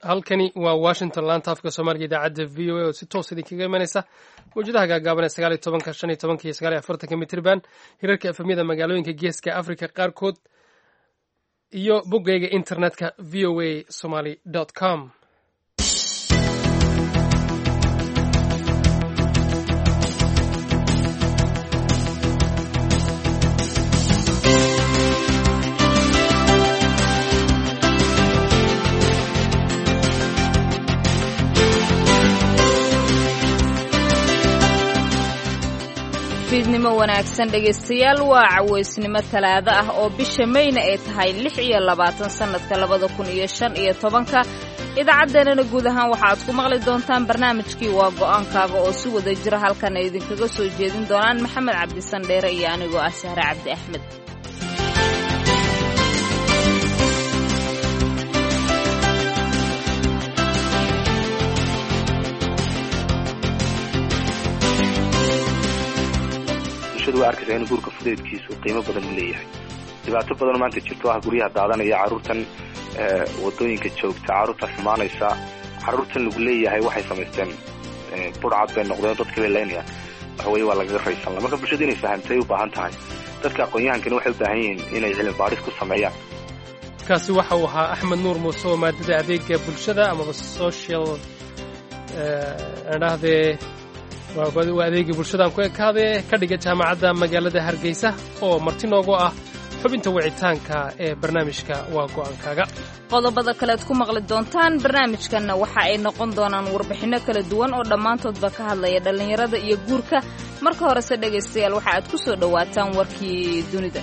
halkani waa washington laanta afka soomaaliga idaacadda v o a oo si toos idinkaga imanaysa mawjadaha gaagaaban ee sagaaliyo tobanka shan iyo tobanka iyo sagaaliyo afartanka mitriban hirarka efemyada magaalooyinka geeska africa qaarkood iyo boggayga internetka v o a somaly com fiidnimo wanaagsan dhegaystayaal waa cawaysnimo talaado ah oo bisha mayna ay tahay lix iyo labaatan sannadka labada kun iyo shan iyo tobanka idaacaddeenana guud ahaan waxaaad ku maqli doontaan barnaamijkii waa go'aankaaga oo si wada jira halkan ay idinkaga soo jeedin doonaan maxamed cabdisandheere iyo anigoo ah sahre cabdi axmed waa arkaysaa in guurka fudeedkiisu qiimo badan u leeyahay dhibaato badanoo maanta jirto ah guryaha daadanaya carruurtan wadooyinka joogta carruurtan xumaanaysa carruurtan lagu leeyahay waxay samaysteen burcad bay noqdeen dadka bay laynayaan waxaweye waa lagaga raysanla marka bulshada inay fahamtay u baahan tahay dadka aqoon-yahankani waxay u baahan yihiin inay cilmi baadhis ku sameeyaan kaasi waxa uu ahaa axmed nuur muuse oo maadada adeega bulshada amaba social adhahdee waa adeegii bulshadaan ku ekaadee ka dhiga jaamacadda magaalada hargeysa oo marti noogu ah xubinta wicitaanka ee barnaamijka waa go'aankaaga qodobada kalead ku maqli doontaan barnaamijkanna waxa ay noqon doonaan warbixinno kala duwan oo dhammaantoodba ka hadlaya dhallinyarada iyo guurka marka horese dhegaystayaal waxa aad ku soo dhowaataan warkii dunida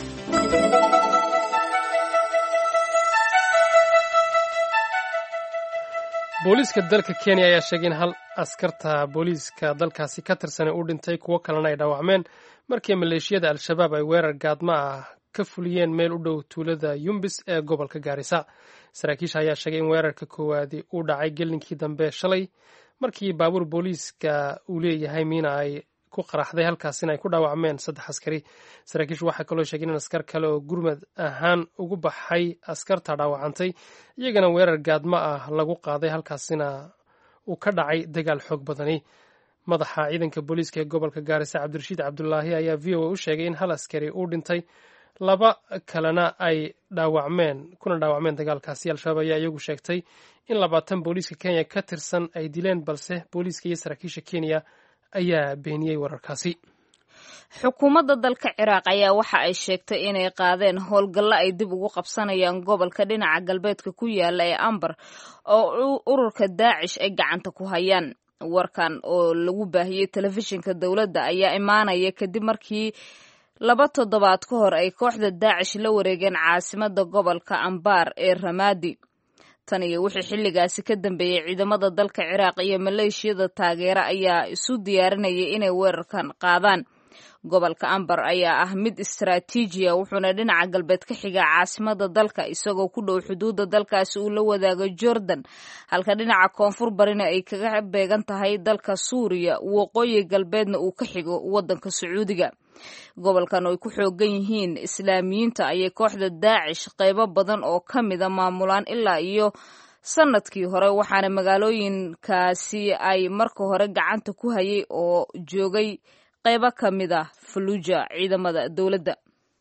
booliiska dalka kenya ayaa sheegay in hal askarta booliiska dalkaasi ka tirsanay uu dhintay kuwo kalena ay dhaawacmeen markii maleeshiyada al-shabaab ay weerar gaadma ah ka fuliyeen meel u dhow tuulada yumbis ee gobolka gaarisa saraakiisha ayaa sheegay in weerarka koowaadi uu dhacay gelinkii dambe shalay markii baabuur booliiska uu leeyahay miina ay ku qaraxday halkaasina ay ku dhaawacmeen saddex askari saraakiishu waxaa kaloo sheegeen in askar kale oo gurmad ahaan ugu baxay askarta dhaawacantay iyagana weerar gaadma ah lagu qaaday halkaasina uu ka dhacay dagaal xoog badani madaxa ciidanka booliiska ee gobolka gaarisa cabdirashiid cabdulaahi ayaa v o a u sheegay in hal askari uu dhintay laba kalena ay dhaawacmeen kuna dhaawacmeen dagaalkaasi al-shabaab ayaa iyagu sheegtay in labaatan booliiska kenya ka tirsan ay dileen balse booliiska iyo saraakiisha kenya ayaa beeniyey wararkaasi xukuumadda dalka ciraaq ayaa waxa ay sheegtay inay qaadeen howlgallo ay dib ugu qabsanayaan gobolka dhinaca galbeedka ku yaala ee ambar oo ururka daacish ay gacanta ku hayaan warkan oo lagu baahiyey telefishinka dowladda ayaa imaanaya kadib markii laba toddobaad ka hor ay kooxda daacish la wareegeen caasimada gobolka ambaar ee ramaadi tan iyo wixii xilligaasi ka dambeeyey ciidamada dalka ciraaq iyo maleeshiyada taageera ayaa isu diyaarinayay inay weerarkan qaadaan gobolka ambar ayaa ah mid istaraatiijiya wuxuuna dhinaca galbeed ka xigaa caasimada dalka isagoo ku dhow xuduudda dalkaasi uu la wadaago jordan halka dhinaca koonfur barina ay kaga beegan tahay dalka suuriya waqooyi galbeedna uu ka xigo waddanka sacuudiga gobolkan oo ay ku xoogan yihiin islaamiyiinta ayay kooxda daacish qaybo badan oo ka mida maamulaan ilaa iyo sanadkii hore waxaana magaalooyinkaasi ay marka hore gacanta ku hayay oo joogay qaybo ka mid ah faluuja ciidamada dowladda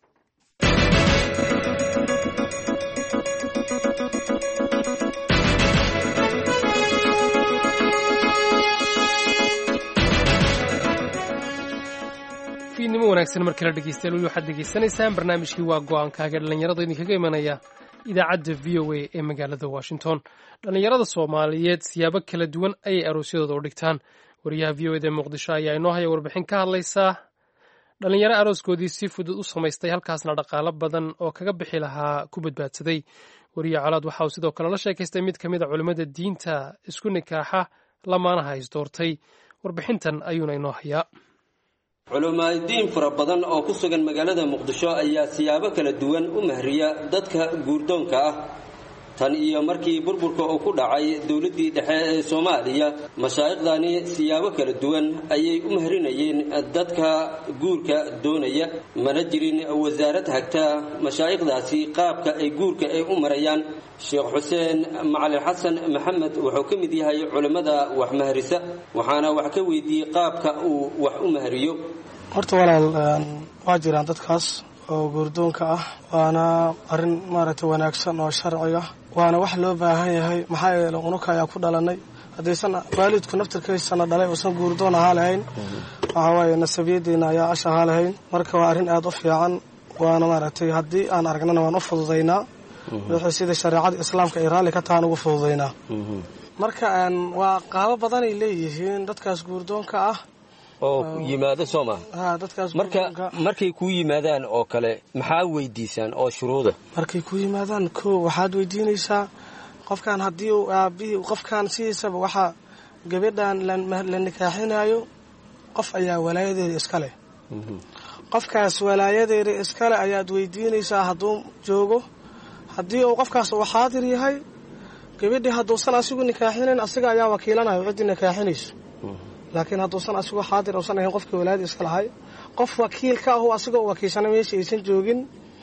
fiidnimo wanaagsan mar kale dhegeystayaal weli waxaad degeysanaysaan barnaamijkii waa go-aankaaga dhallinyarada idinkaga imanaya idaacadda v o a ee magaalada washington dhallinyarada soomaaliyeed siyaabo kala duwan ayay aroosyadooda u dhigtaan wariyaha v o eda muqdisho ayaa inoo haya warbixin ka hadlaysaa dhallinyaro arooskoodii si fudud u samaystay halkaasna dhaqaalo badan oo kaga bixi lahaa ku badbaadsaday wariye colaad waxa uu sidoo kale la sheekaystay mid ka mid a culimmada diinta isku nikaaxa lamaanaha isdoortay warbixintan ayuuna inoo hayaa culimaadiin fara badan oo ku sugan magaalada muqdisho ayaa siyaabo kala duwan u mahriya dadka guurdoonka ah tan iyo markii burburka uu ku dhacay dowladdii dhexe ee soomaaliya mashaa'iqdani siyaabo kala duwan ayay u mahrinayeen dadka guurka doonaya mana jirin wasaarad hagta mashaa'iqdaasi qaabka ay guurka ay u marayaan sheekh xuseen macalin xasan maxamed wuxuu ka mid yahay culimmada wax mahrisa waxaana wax ka weydiiyey qaabka uu wax u mahriyo horta walaal waa jiraan dadkaas oo guurdoonka ah waana arrin maaragtay wanaagsan oo sharciga waana wax loo baahan yahay maxaa yeele unuka ayaa ku dhalanay haddaysan waalidku naftirkaysana dhalay uusan guurdoon ahaa lahayn waxaa waaye nasabiyaddeena ayaa ash ahaa lahayn marka waa arrin aada u fiican waana maaragtay haddii aan aragnana waan u fududaynaa wixii sida shareecada islaamka ay raalli ka tahaan ugu fududaynaa marka waa qaabo badanay leeyihiin dadkaas guurdoonka ah oo yimaado soo maa ha dadkaas marka markay kuu yimaadaan oo kale maxaa weydiisaan oo shuruuda markay ku yimaadaan ko waxaad weydiinaysaa qofkan haddii uu aabihii qofkan sidiisaba waxaa gabadhan la nikaaxinayo qof ayaa walaayadeeda iska leh qofkaas walaayadeeda iskale ayaad weydiinaysaa hadduu joogo haddii uu qofkaas uu xaadir yahay gabadhii hadduusan asigu nikaaxinayn asiga ayaa wakiilanayo ciddii nikaaxinayso laakiin hadduusan asigu xaadir uusan ahayn qofkii walaayada iska lahay qof wakiil ka ahu asigoo u wakiilsana meesha aysan joogin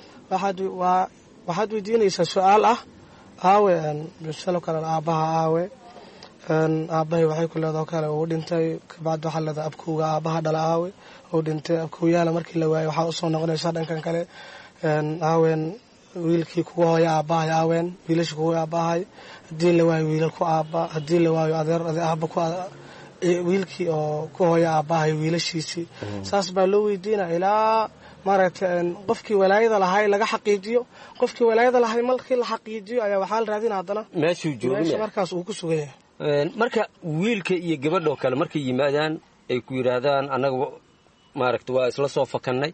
waxaad weydiinaysaa su-aal ah aawe misalo kale aabbaha aawe aabbahay waxay ku leedaho kale uu dhintay kabacdi waxaa leedaha abkowga aabbaha dhala aawe uu dhintay abkowyaala markii la waayay waxaa usoo noqonaysaa dhankan kale aawen wiilkii kuga hooya aabbahay aawen wiilashii kuga aabbahay haddii la waayo wiilal ku aabba haddii la waayo adeer aabba ku wiilkii oo ku hooya aabbahay wiilashiisii saas baa loo weydiina ilaa maaragtay qofkii walaayada lahay laga xaqiijiyo qofkii walaayada lahay markii la xaqiijiyo ayaa waxaa la raadina haddana meeshuu meesha jooga markaas uu ku sugan yahay marka wiilka iyo gabadhoo kale markay yimaadaan ay ku yidhaahdaan annaga maaragta waa isla soo fakannay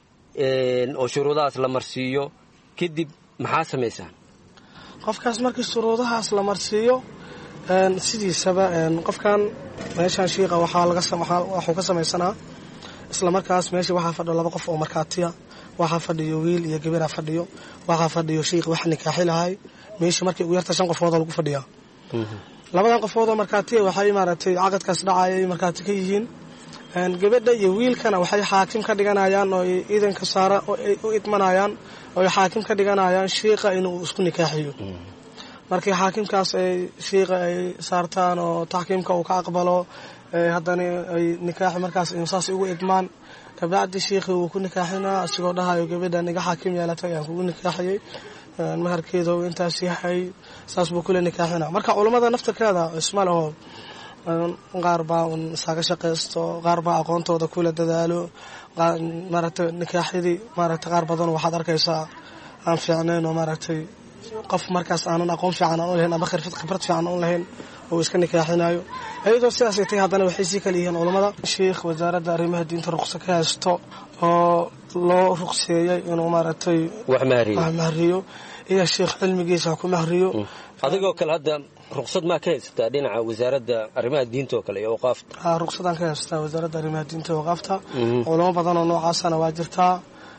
oo shuruudahaas la marsiiyo kadib maxaa samaysaan qofkaas markii shuruudahaas la marsiiyo sidiisaba qofkan meeshaan shiiqa waxaa laga waxuu ka samaysanaa isla markaas meesha waxaa fadhiyo laba qof oo markhaatiya waxaa fadhiyo wiil iyo gabaraa fadhiyo waxaa fadhiyo shiiq wax nikaaxi lahay meesha markii ugu yarta shan qofoodoo lagu fadhiyaa labadan qofoodoo markhaatiya waxay maaragtay caqadkaas dhacayay markhaati ka yihiin gabadha iyo wiilkana waxay xaakim ka dhiganayaan oo iidanka saara u idmanayaan oo ay xaakim ka dhiganayaan shiiqa inuu isku nikaaxiyo markii xaakimkaas ay shiiqa ay saartaan oo taxkiimka uu ka aqbalo haddana ay nikaaxi markaas saas ugu idmaan kabacdi shiikhii wuu ku nikaaxinaa asigoo dhahayo gabadhan iga xaakim yeelatay ayaan kugu nikaaxiyey maharkeeda uu intaas yahay saas buu kule nikaaxina marka culummada naftirkeeda isma leho qaar baa un isaga shaqaysto qaar baa aqoontooda kula dadaalo maaragtay nikaaxyadii maaragtay qaar badan waxaad arkaysaa aan fiicnayn oo maaragtay qof markaas aanan aqoon fiican aan u lahayn ama khirfad khibrad fiican aan u lahayn oo iska nikaaxinayo iyadoo sidaasay tahay haddana waxay sii kala yihiin culammada sheikh wasaaradda arrimaha diinta ruqsa ka haysto oo loo ruqseeyey inuu maaragtay wax mahriyo wax mahriyo iyo sheikh cilmigiisa ku mahriyo adigoo kale hadda ruqsad maa ka haysataa dhinaca wasaaradda arrimaha diinta oo kale iyo awqaafta haa ruqsadaan ka haystaa wasaaradda arrimaha diinta iyo waqaafta culamo badan oo noocaasana waa jirtaa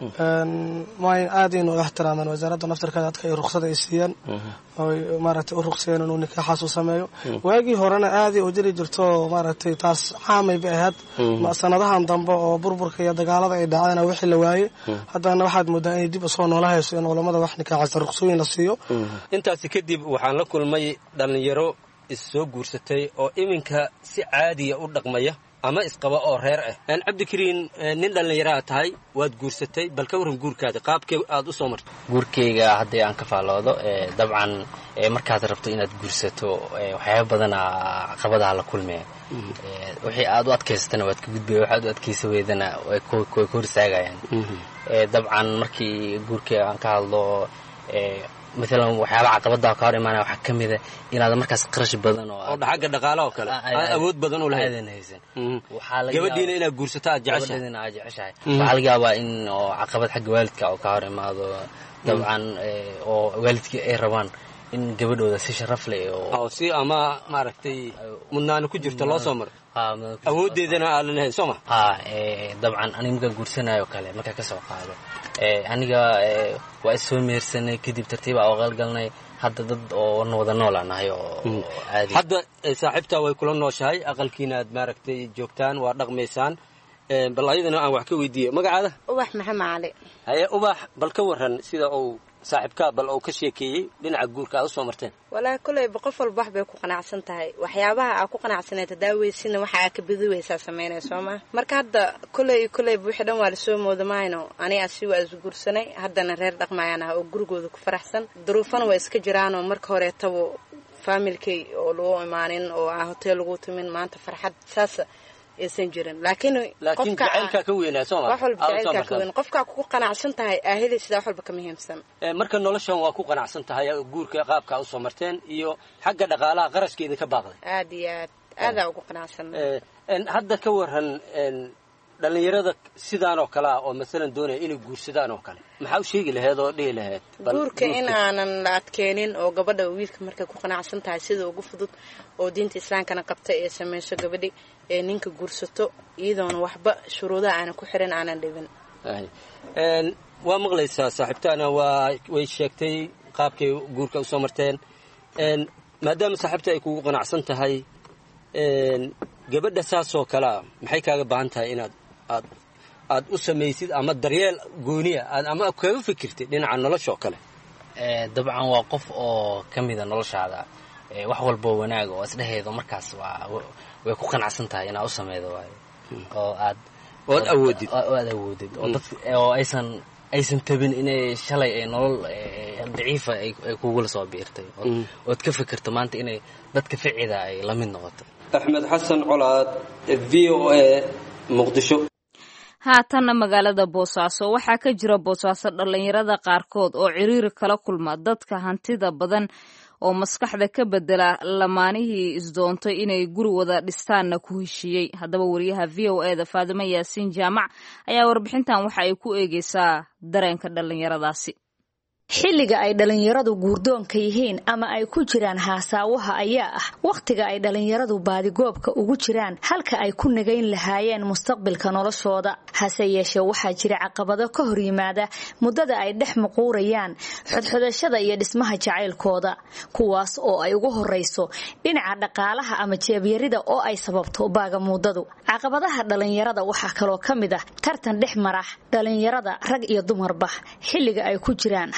way aadayna u ixtiraamaan wasaaradda naftirkeeda dadka ay ruqsada ay siiyeen oy maaragtay u ruqseeyeen inuu nikaaxaas u sameeyo waagii horena aaday u jiri jirto maaragtay taas caamay bay ahayd sanadahan dambe oo burburka iyo dagaalada ay dhaceen wixii la waaye haddana waxaad moodaa inay dib usoo noola hayso in culammada wax nikaaxaysa ruqsooyin la siiyo intaasi kadib waxaan la kulmay dhallinyaro is soo guursatay oo iminka si caadiya u dhaqmaya ama isqaba oo reer ah cabdikariin nin dhallinyaraha tahay waad guursatay bal ka warran guurkaada qaabkee aad u soo martay guurkayga haddii aan ka faalloodo dabcan markaad rabto inaad guursato waxyaaba badana caqabadaha la kulmee wixii aad u adkaysatana waad ka gudbaya waxaad u adkaysa weydana way ka hor istaagayaan dabcan markii guurkayga aan ka hadlo maalan waxyaaba caqabadaha ka hor imaanaya waxaa ka mida inaad markaas qarash badan oo oo xagga dhaqaalaha oo kale aan awood badan u lahayn aadan haysan gabadhiina inaad guursato aad jeceshahay gabadhiina aad jeceshahay waxaa laga yaabaa in oo caqabad xagga waalidka oo ka hor imaado dabcan oo waalidkii ay rabaan in gabadhooda si sharaf leh oo oo si ama maaragtay mudnaani ku jirto loo soo maro awooddeedana aalan lahayn soo ma ha dabcan aniga markaan guursanayo kale markaa ka soo qaado aniga waa is soo mehersanay kadib tartiiba aqalgalnay hadda dad oo wada noola nahay oo caadi hadda saaxiibtaa way kula nooshahay aqalkiina aad maaragtay joogtaan waa dhaqmaysaan bal ayadana aan wax ka weydiiye magacaada ubax maxamed cali haye ubax bal ka waran sida uu saaxiibkaa bal uu ka sheekeeyey dhinaca guurka aad usoo marteen walaahi koleyba qof walba wax bay ku qanacsan tahay waxyaabaha aa ku qanacsaneed hadaaweysina waxa aa ka badiweysaa samaynay soo maa marka hadda koley koleyba wixii dhan waa lasoo moodamayno ani asi waa isguursanay haddana reer dhaqmayaan ah oo gurigooda ku faraxsan duruufana waa iska jiraanoo marka horeetaba faamilkay oo lagu imaanin oo aa hoteel lagu timin maanta farxad saas aysan jirin laakiin laakiin jacaylkaa ka weynaa soo ma wax walba jacaylkaa ka weyn qofkaa kugu qanacsan tahay aahilay sidaa wax walba ka muhiimsan marka noloshan waa ku qanacsan tahay guurka qaabkaa usoo marteen iyo xagga dhaqaalaha qarashkeeda ka baaqday aad iyo aad aadaa ugu qanacsan hadda ka waran dhallinyarada sidaan oo kale ah oo masalan doonaya inay guursadaan oo kale maxaa u sheegi laheed oo dhihi laheed guurka in aanan la adkeenin oo gabadha wiilka markay ku qanacsan tahay sida ugu fudud oo diinta islaamkana qabta ee samayso gabadhi ee ninka guursato iyadoona waxba shuruudaha aanan ku xirin aanan dhibin waa maqlaysaa saaxiibtaana waa way sheegtay qaabkay guurka usoo marteen maadaama saaxiibta ay kugu qanacsan tahay gabadha saasoo kalea maxay kaaga baahan tahay inaad aad aad u samaysid ama daryeel gooniya aad ama kaga fikirtid dhinaca nolosha oo kale dabcan waa qof oo ka mida noloshaada wax walboo wanaaga oo isdheheedo markaas waa way ku qanacsan tahay inaad u sameydo waayo oo aad ood awoodid oo aad awoodid oo dad oo aysan aysan tabin inay shalay ay nolol daciifa ay kugula soo biirtay ood ka fikirto maanta inay dadka ficida ay la mid noqoto axmed xasan colaad v o a muqdisho haatanna magaalada boosaaso waxaa ka jira boosaaso dhallinyarada qaarkood oo ciriiri kala kulma dadka hantida badan oo maskaxda ka bedela lamaanihii isdoontay inay guri wada dhistaanna ku heshiiyey haddaba wariyaha v o eda faadimo yaasiin jaamac ayaa warbixintan waxa ay ku eegeysaa dareenka dhallinyaradaasi xilliga ay dhallinyaradu guurdoonka yihiin ama ay ku jiraan haasaawaha ayaa ah wakhtiga ay dhallinyaradu baadigoobka ugu jiraan halka ay ku nagayn lahaayeen mustaqbilka noloshooda hase yeeshee waxaa jira caqabado ka hor yimaada muddada ay dhex muquurayaan xodxodashada iyo dhismaha jacaylkooda kuwaas oo ay ugu horrayso dhinaca dhaqaalaha ama jeebyarida oo ay sababto baagamuudadu caqabadaha dhallinyarada waxaa kaloo ka mid ah tartan dhex mara dhallinyarada rag iyo dumarba xilliga ay ku jiraan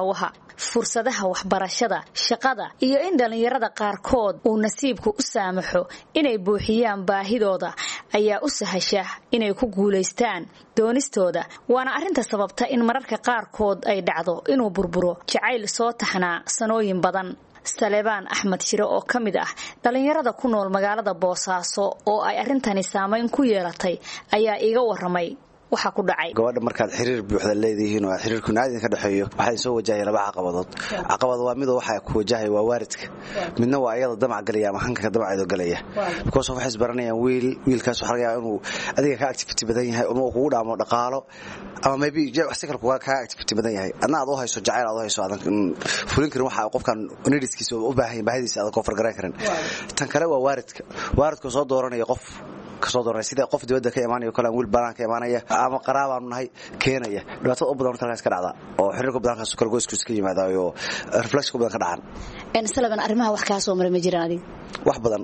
fursadaha waxbarashada shaqada iyo in dhallinyarada qaarkood uu nasiibku u saamaxo inay buuxiyaan baahidooda ayaa u sahasha inay ku guulaystaan doonistooda waana arrinta sababta in mararka qaarkood ay dhacdo inuu burburo jacayl soo taxnaa sanooyin badan salebaan axmed shire oo ka mid ah dhallinyarada ku nool magaalada boosaaso oo ay arrintani saamayn ku yeelatay ayaa iiga waramay waxaa ku dhacay gabadha markaad xiriir buuxda leedihiin oo xiriirku naadin ka dhexeeyo waxaa soo wajahaya laba caqabadood caqabad waa mid waxa ku wajahaya waa waalidka midna waa iyada damac galaya ama hanka damaceedo galaya because waxay isbaranayaan wiil wiilkaas waxa laga yaabaa inuu adiga ka activity badan yahay ama uu kugu dhaamo dhaqaalo ama maybe wax si kale kuga ka activity badan yahay adna aad u hayso jacayl aad u hayso aadan fulin karin waxa qofkan needskiisa u baahan yahay baahidiisa aadan koo fargaran karin tan kale waa waalidka waalidka soo dooranaya qof kasoo doornay sida qof dibadda ka imaanayo kale wiil badan ka imaanaya ama qaraabaanu nahay keenaya dhibaatada u badan horta halkaas ka dhacda oo xiriirka badankaas kala goysku iska yimaadayo reflexka badan ka dhacan salaban arrimaha wax kaa soo maray ma jiraan adiga wax badan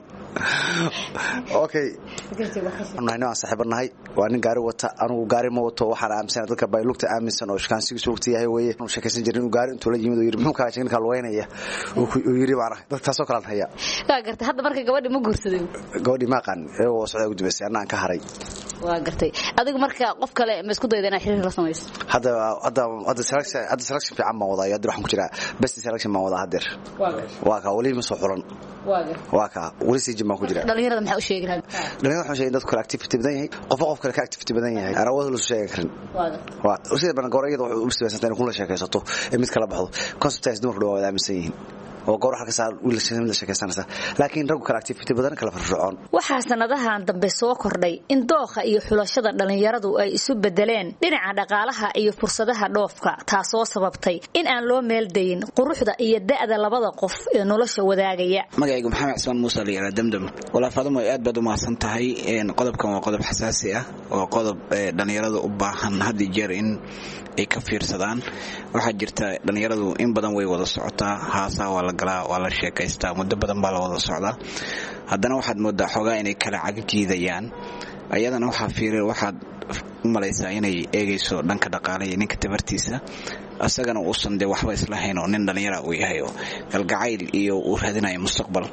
okay nahay aan saaxiibo nahay waa nin gaari wata anugu gaari ma wato waxaan aaminsan dadka baylugta aaminsan oo shakaansigiisu lugta yahay weeye anu sheekaysan jirin inuu gaari intuu la yimid oo yidhi muxuu kaa ninkaa lugeynaya uu yidhi baan ahay dadka taasoo kalean haya waa gartay hadda marka gabadhi ma guursaday gabadhii ma aqaan iyagoo socdaa ugu dambaysay annaan ka haray waa gartay adigu marka qof kale ma isku dayda inaad xiriir la samayso hadda hadda hadda selection hadda selection fiican baan wadaa hadda waxaan ku jiraa best selection baan wadaa haddeer waa ka weli ma soo xulan waa ka weli sijin baan ku jiraa dhalinyarada maxaa u sheegi lahaa dhalinyarada waxaan sheegay dadku kale activity badan yahay qofba qof kale ka activity badan yahay aan awood lasu sheegan karin waa sida badan goor iyada wuxuu u sibeysantaa in kun la sheekaysato ee mid kala baxdo conceptaas dumarku dhawaa wada aaminsan yihiin oo goor halkasaa wiilashada sheekaysanaysa laakiin raggu kale activity badan kala firfircoon waxaa sanadahan dambe soo kordhay in dookha iyo xulashada dhallinyaradu ay isu bedeleen dhinaca dhaqaalaha iyo fursadaha dhoofka taasoo sababtay in aan loo meeldayin quruxda iyo da'da labada qof ee nolosha wadaagaya magacaygu maxamed cismaan muuse layihahda damdam walaa faadimo aad baad u mahadsan tahay qodobkan waa qodob xasaasi ah oo qodob dhallinyaradu u baahan haddii jeer in ay ka fiirsadaan waxaa jirta dhallinyaradu in badan way wada socotaa haasaa waa la galaa waa la sheekaystaa muddo badan baa la wada socdaa haddana waxaad moodaa xoogaa inay kala cagajiidayaan ayadana waxaa fiir waxaad u malaysaa inay eegayso dhanka dhaqaale iyo ninka tabartiisa asagana uusan dee waxba islahayn oo nin dhallinyara uu yahay oo galgacayl iyo uu raadinayo mustaqbal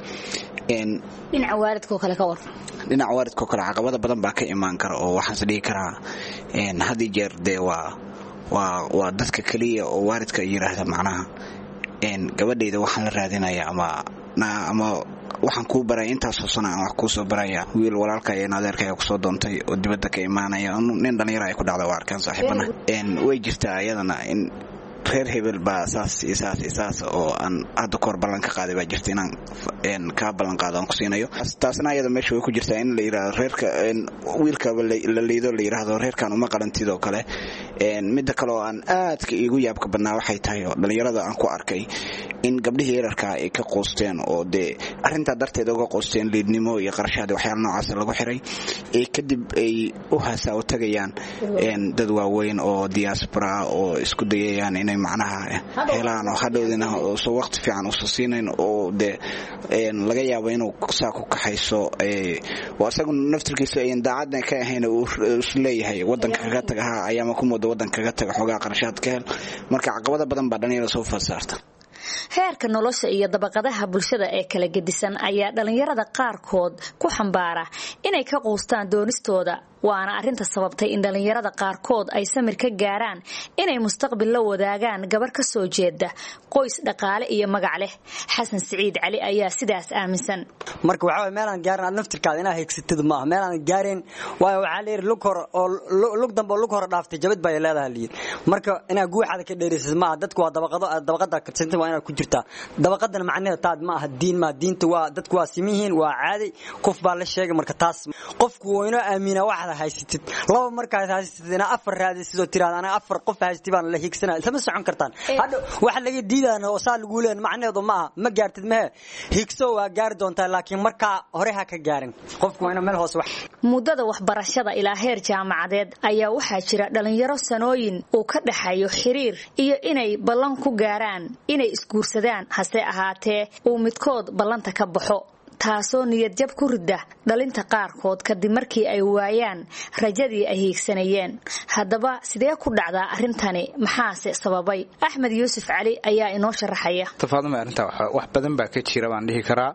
dhinaca waalidkoo kale ka war dhinaca waalidkoo kale caqabada badan baa ka imaan kara oo waxaanse dhihi karaa haddii jeer dee waa waa waa dadka keliya oo waalidka yidhaahda macnaha gabadhayda waxaan la raadinaya ama ama waxaan kuu baraya intaasoo sana aan wax kuu soo baraya wiil walaalka iyo adeerkaya kusoo doontay oo dibadda ka imaanaya nin dhallinyara ay ku dhacda waa arkaan saaxiibana way jirtaa ayadana in reer hebel baa saas iyo saas iyo saas oo aan hadda kahor ballan ka qaaday baa jirta inaan kaa ballan qaado aan ku siinayo taasna ayada meesha way ku jirtaa in la yidhahdo reerka wiilkaba la liido la yidhaahdo reerkan uma qalantid oo kale midda kale oo aan aadka iigu yaabka badnaa waxay tahay oo dhallinyarada aan ku arkay in gabdhihii yararkaa ay ka qoosteen oo dee arrintaa darteed uga qoosteen liidnimo iyo qarashaad waxyaala noocaas lagu xiray ee kadib ay u haasaa u tagayaan dad waaweyn oo diaspora oo isku dayayaan inay macnaha helaan oo hadhowdina soo waqti fiican usa siinayn oo dee laga yaabo inuu saa ku kaxayso oo asagu naftirkiisa ayan daacadna ka ahayn uu isleeyahay wadanka kaga taga ha ayaama ku mooda wadanka kaga taga xoogaa qarashaad ka hel marka caqabada badan baa dhalinyarada soo fasaarta heerka nolosha iyo dabaqadaha bulshada ee kala gedisan ayaa dhallinyarada qaarkood ku xambaara inay ka quustaan doonistooda waana arrinta sababtay in dhallinyarada qaarkood ay samir ka gaaraan inay mustaqbil la wadaagaan gabar ka soo jeeda qoys dhaqaale iyo magac leh xasan siciid cali ayaa sidaas aaminsan marka waxaa meelaan gaarin aad naftirkaada inaa heegsatid maaha meelaan gaareen waayo waxaa layidhi lug hore oo lug dambe oo lug hore dhaaftay jabad baa leedahay layidhi marka inaa guuxaada ka dheeraysid maaha dadku waa dabaqado dabaqada kadsanta waa inaad ku jirtaa dabaqadana macnaheeda taad ma aha diin maa diinta waa dadku waa simihiin waa caadi qof baa la sheegay marka taas qofku waa inoo aamina waxaad haysatid laba markaad haysatid inaa afar raadisid oo tiraada aniga afar qof haysatid baan la hiigsanaa isama socon kartaan hadha waxa laga diidana oo saa lagu leeyahay macnaheedu ma aha ma gaartid mehe higso waa gaari doontaa laakiin markaa hore ha ka gaarin qofku waa inuu meel hoose wax muddada waxbarashada ilaa heer jaamacadeed ayaa waxaa jira dhallinyaro sanooyin uu ka dhexayo xiriir iyo inay ballan ku gaaraan inay isguursadaan hase ahaatee uu midkood ballanta ka baxo taasoo niyadjab ku ridda dhalinta qaarkood kadib markii ay waayaan rajadii ay hiigsanayeen haddaba sidee ku dhacdaa arrintani maxaase sababay axmed yuusuf cali ayaa inoo sharaxaya tafaaduma arrintaa wax badan baa ka jira baan dhihi karaa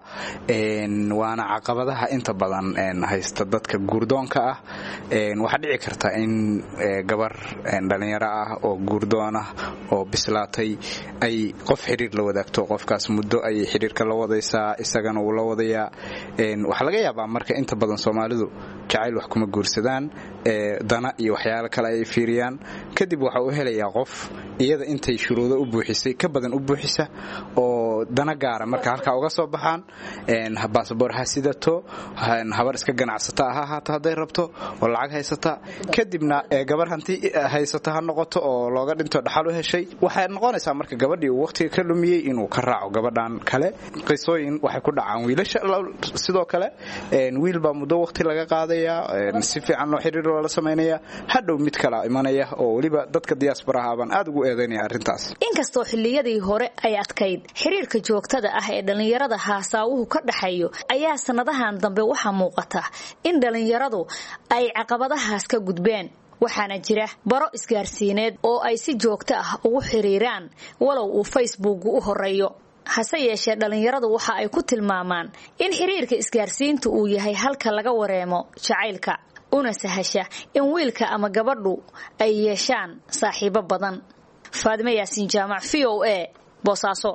waana caqabadaha inta badan haysta dadka guurdoonka ah waxaa dhici karta in gabar dhallinyaro ah oo guurdoon ah oo bislaatay ay qof xiriir la wadaagto qofkaas muddo ayay xiriirka la wadaysaa isagana uu la wadaya waxaa laga yaabaa marka inta badan soomaalidu jacayl wax kuma guursadaan dana iyo waxyaalo kale ay fiiriyaan kadib waxa uu helayaa qof iyada intay shuruudo u buuxisay ka badan u buuxisa oo dana gaara marka halkaa uga soo baxaan baasboor ha sidato habar iska ganacsata ha ahaato hadday rabto oo lacag haysata kadibna gabar hanti haysata ha noqoto oo looga dhinto dhaxal u heshay waxay noqonaysaa marka gabadhii uu waqtiga ka lumiyey inuu ka raaco gabadhan kale qisooyin waxay ku dhacaan wiilasha sidoo kale wiil baa muddo waqti laga qaadaya si fiican loo xiriir loola samaynaya hadhow mid kala imanaya oo weliba dadka diyaasbaraha baan aad ugu eedaynaya arrintaas inkastoo xilliyadii hore ay adkayd xiriirka joogtada ah ee dhallinyarada haasaawuhu ka dhaxayo ayaa sannadahan dambe waxaa muuqata in dhallinyaradu ay caqabadahaas ka gudbeen waxaana jira baro isgaarsiineed oo ay si joogto ah ugu xiriiraan walow uu facebooku u horeeyo hase yeeshee dhallinyaradu waxa ay ku tilmaamaan in xiriirka isgaarsiintu uu yahay halka laga wareemo jacaylka una sahasha in wiilka ama gabadhu ay yeeshaan saaxiibo badan faadime yaasiin jaamac v o a boosaaso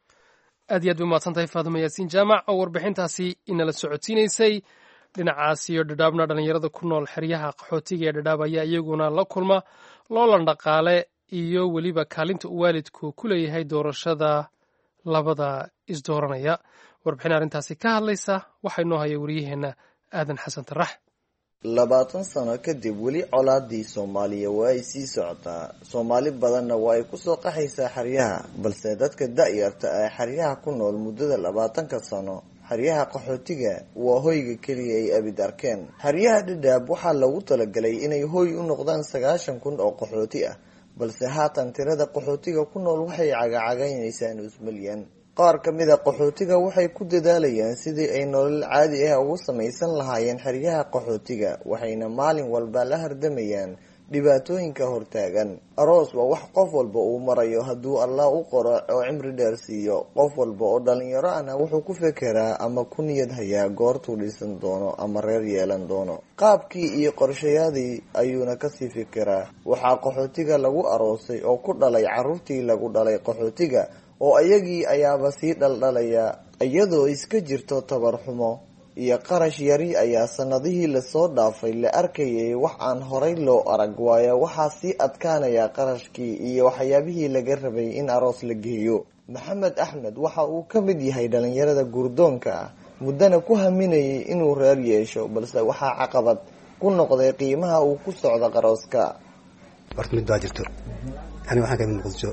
aad iyo aad bay umahadsantahay faadime yaasiin jaamac oo warbixintaasi inala socodsiinaysay dhinacaas iyo dhadhaabna dhallinyarada ku nool xeryaha qaxootiga ee dhadhaab ayaa iyaguna la kulma loolan dhaqaale iyo weliba kaalinta uu waalidku ku leeyahay doorashada labada isdooranaya warbixin arrintaasi ka hadlaysa waxaa inoo haya wariyaheenna aadan xasan tarax labaatan sano kadib weli colaadii soomaaliya waa ay sii socotaa soomaali badanna waa ay kusoo qaxaysaa xeryaha balse dadka da-yarta ee xeryaha ku nool muddada labaatanka sano xeryaha qaxootiga waa hoyga keliya ay abid arkeen xeryaha dhadhaab waxaa lagu talagalay inay hoy u noqdaan sagaashan kun oo qaxooti ah balse haatan tirada qaxootiga ku nool waxay cagacagaynaysaa nus milyan qaar ka mid a qaxootiga waxay ku dadaalayaan sidii ay nolol caadi ah ugu samaysan lahaayeen xeryaha qaxootiga waxayna maalin walba la hardamayaan dhibaatooyinka hortaagan aroos waa wax qof walba uu marayo hadduu allah u qoro oo cimri dheer siiyo qof walba oo dhalinyaro ahna wuxuu ku fekeraa ama ku niyad hayaa goortuu dhisan doono ama reer yeelan doono qaabkii iyo qorshayaadii ayuuna kasii fekeraa waxaa qaxootiga lagu aroosay oo ku dhalay caruurtii lagu dhalay qaxootiga oo ayagii ayaaba sii dhaldhalaya iyadoo iska jirto tabar xumo iyo qarash yari ayaa sanadihii lasoo dhaafay la arkayay wax aan horay loo arag waayo waxaa sii adkaanaya qarashkii iyo waxyaabihii laga rabay in aroos la geeyo maxamed axmed waxa uu ka mid yahay dhalinyarada gurdoonka ah muddana ku haminayay inuu reer yeesho balse waxaa caqabad ku noqday qiimaha uu ku socdo qarooska horta mid baa jirto ani waxaan kamid muqdisho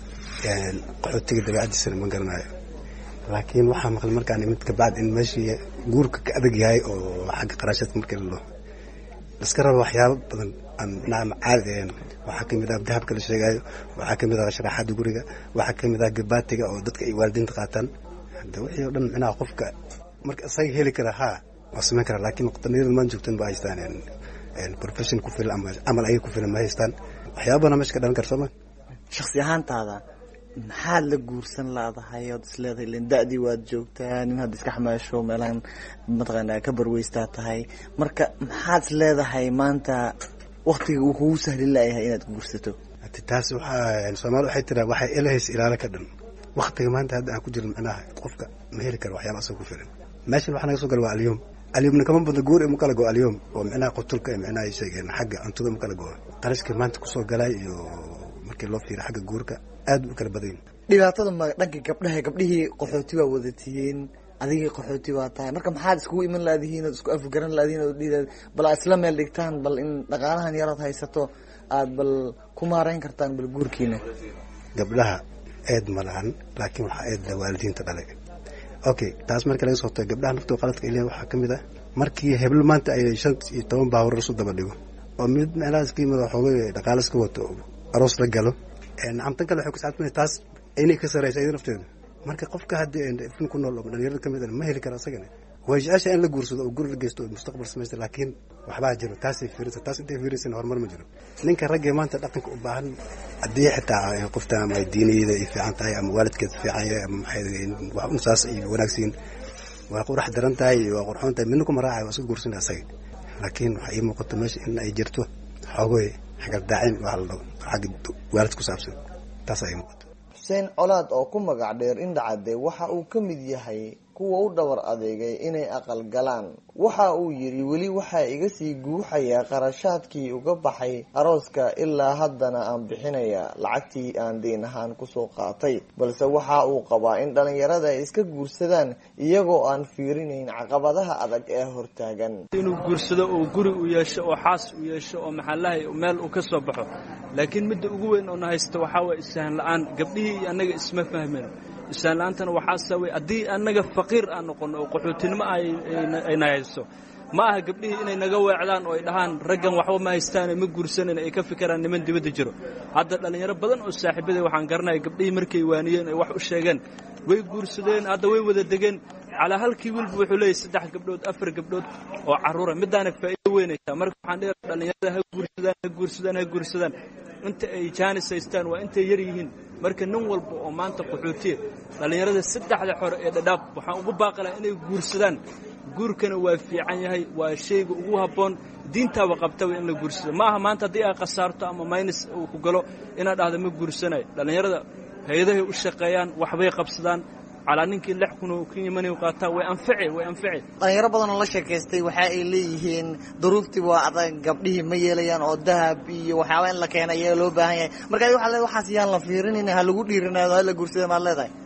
qaxootiga dabeicadiisana ma garanayo laakiin waxaa maqlay markaan imid kabacd in meeshii guurka ka adag yahay oo xagga qarashadka markii la dhaho iska raba waxyaabo badan aan caadi ahayn waxaa kamid ah dahabka la sheegayo waxaa kamid ah sharaxaada guriga waxaa kamid ah gabaatiga oo dadka ay waalidiinta qaataan hada wixii oo dhan micnaha qofka marka isaga heli kara ha waa samayn kara laakiin dhalinyarada maan joogtan ba haystaan profession ku filan ama camal ayaga ku filan ma haystaan waxyaaba badan meesha ka dhalan kara sooma shaksi ahaantaada maxaad la guursan laadahay ood isleedahay len da-dii waad joogtaa nin hadda iska xamaasho meelahan mataqaanaa ka barweystaa tahay marka maxaad isleedahay maanta waktiga uu kugu sahlin layahay inaad guursato taas waxaa soomaali waxay tiraa waxay elahaysa ilaalo ka dhan waktiga maanta hadda aan ku jirin micnaha qofka ma heli karo waxyaaba asaga ku filan meeshan waxaa naga soo gala waa alyom alyomna kama badno guur ma kala go alyom oo micnaha qutulka micnaha ay sheegeen xagga cuntada ma kala go qarashka maanta kusoo galay iyo markii loo fiiro xagga guurka aad u kala badan dhibaatada ma dhanka gabdhaha gabdhihii qaxooti baa wadatihiin adigii qaxooti baa tahay marka maxaad iskugu iman laadihiin ood isku afgaran laadihiin ood dhihi bal aad isla meel dhigtaan bal in dhaqaalahan yarood haysato aad bal ku maarayn kartaan bal guurkiina gabdhaha eed ma lahan laakiin waxaa eedla waalidiinta dhalay okay taas markii laga soo tago gabdhaha naftoo qaladka ay leeyihin waxaa ka mid ah markii heblo maanta ay shan iyo toban baabuur isu daba dhigo oo mid meelahaas ka yimid xoogay dhaqaale iska wato aroos la galo nacamtan kale waxay kusaabsan taas inay ka saraysa iyada nafteeda marka qofka haddii ifin ku nool oo dhalinyarada ka mid ma heli kara asagana way jecesha in la guursado oo guri la geysto oo mustaqbal samaysta laakiin waxbaa jiro taasay fiirisa taas intay fiirisana horumar ma jiro ninka raggee maanta dhaqanka u baahan haddii xitaa qofta ama ay diiniyada ay fiican tahay ama waalidkeed fiican yahay ama maxay saas ay wanaagsiin waa qurax daran tahay waa qurxoon tahay midna kuma raacay waa iska guursana asaga laakiin waxaa ii muuqata meesha in ay jirto xoogoy xagardaacin waa la dhaho xagga waalid ku saabsan taas ay muuqata xuseen colaad oo ku magac dheer indhacade waxa uu ka mid yahay kuwa u dhabar adeegay inay aqal galaan waxa uu yidhi weli waxaa iga sii guuxayaa qarashaadkii uga baxay arooska ilaa haddana aan bixinaya lacagtii aan deyn ahaan kusoo qaatay balse waxa uu qabaa in dhalinyarada ay iska guursadaan iyagoo aan fiirinayn caqabadaha adag ee hortaagan inuu guursado oo guri u yeesho oo xaas u yeesho oo maxallahay meel uu ka soo baxo laakiin midda ugu weyn oo na haysta waxaa waye issahan la-aan gabdhihii iyo annaga isma fahmeen isaan la-aantana waxaa sababay haddii annaga faqiir aan noqonno oo qaxootinimo ayna hayso ma aha gabdhihii inay naga weecdaan oo ay dhahaan raggan waxba ma haystaane ma guursanan ay ka fikiraan niman dibadda jiro hadda dhallinyaro badan oo saaxiibaday waxaan garanaya gabdhihii markay waaniyeen ay wax u sheegeen way guursadeen hadda way wada degeen calaa halkii wiilba wuxuu leeyahy saddex gabdhood afar gabdhood oo carruura midaana faa'iido weynaysaa marka waxaan dhihi dhallinyarada ha guursadaan ha guursadaan ha guursadaan inta ay jaanis haystaan waa intay yar yihiin marka nin walba oo maanta qaxootiya dhallinyarada saddexda xore ee dhadhaab waxaan ugu baaqi lahaa inay guursadaan guurkana waa fiican yahay waa shayga ugu habboon diintaaba qabtaba in la guursado ma aha maanta haddii ay khasaarto ama maynis uu ku galo inaad dhahda ma guursanayo dhallinyarada hay-adahay u shaqeeyaan waxbay qabsadaan calaa ninkii lix kun oo ka yimanayu qaataa way anfici way anfici dhalinyaro badan oo la sheekaystay waxa ay leeyihiin duruuftii waa adag gabdhihii ma yeelayaan oo dahab iyo waxyaaba in la keena ayaa loo baahan yahay marka waxaa le waxaas yaan la fiirinin ha lagu dhiirinaado ha la guursada maad leedahay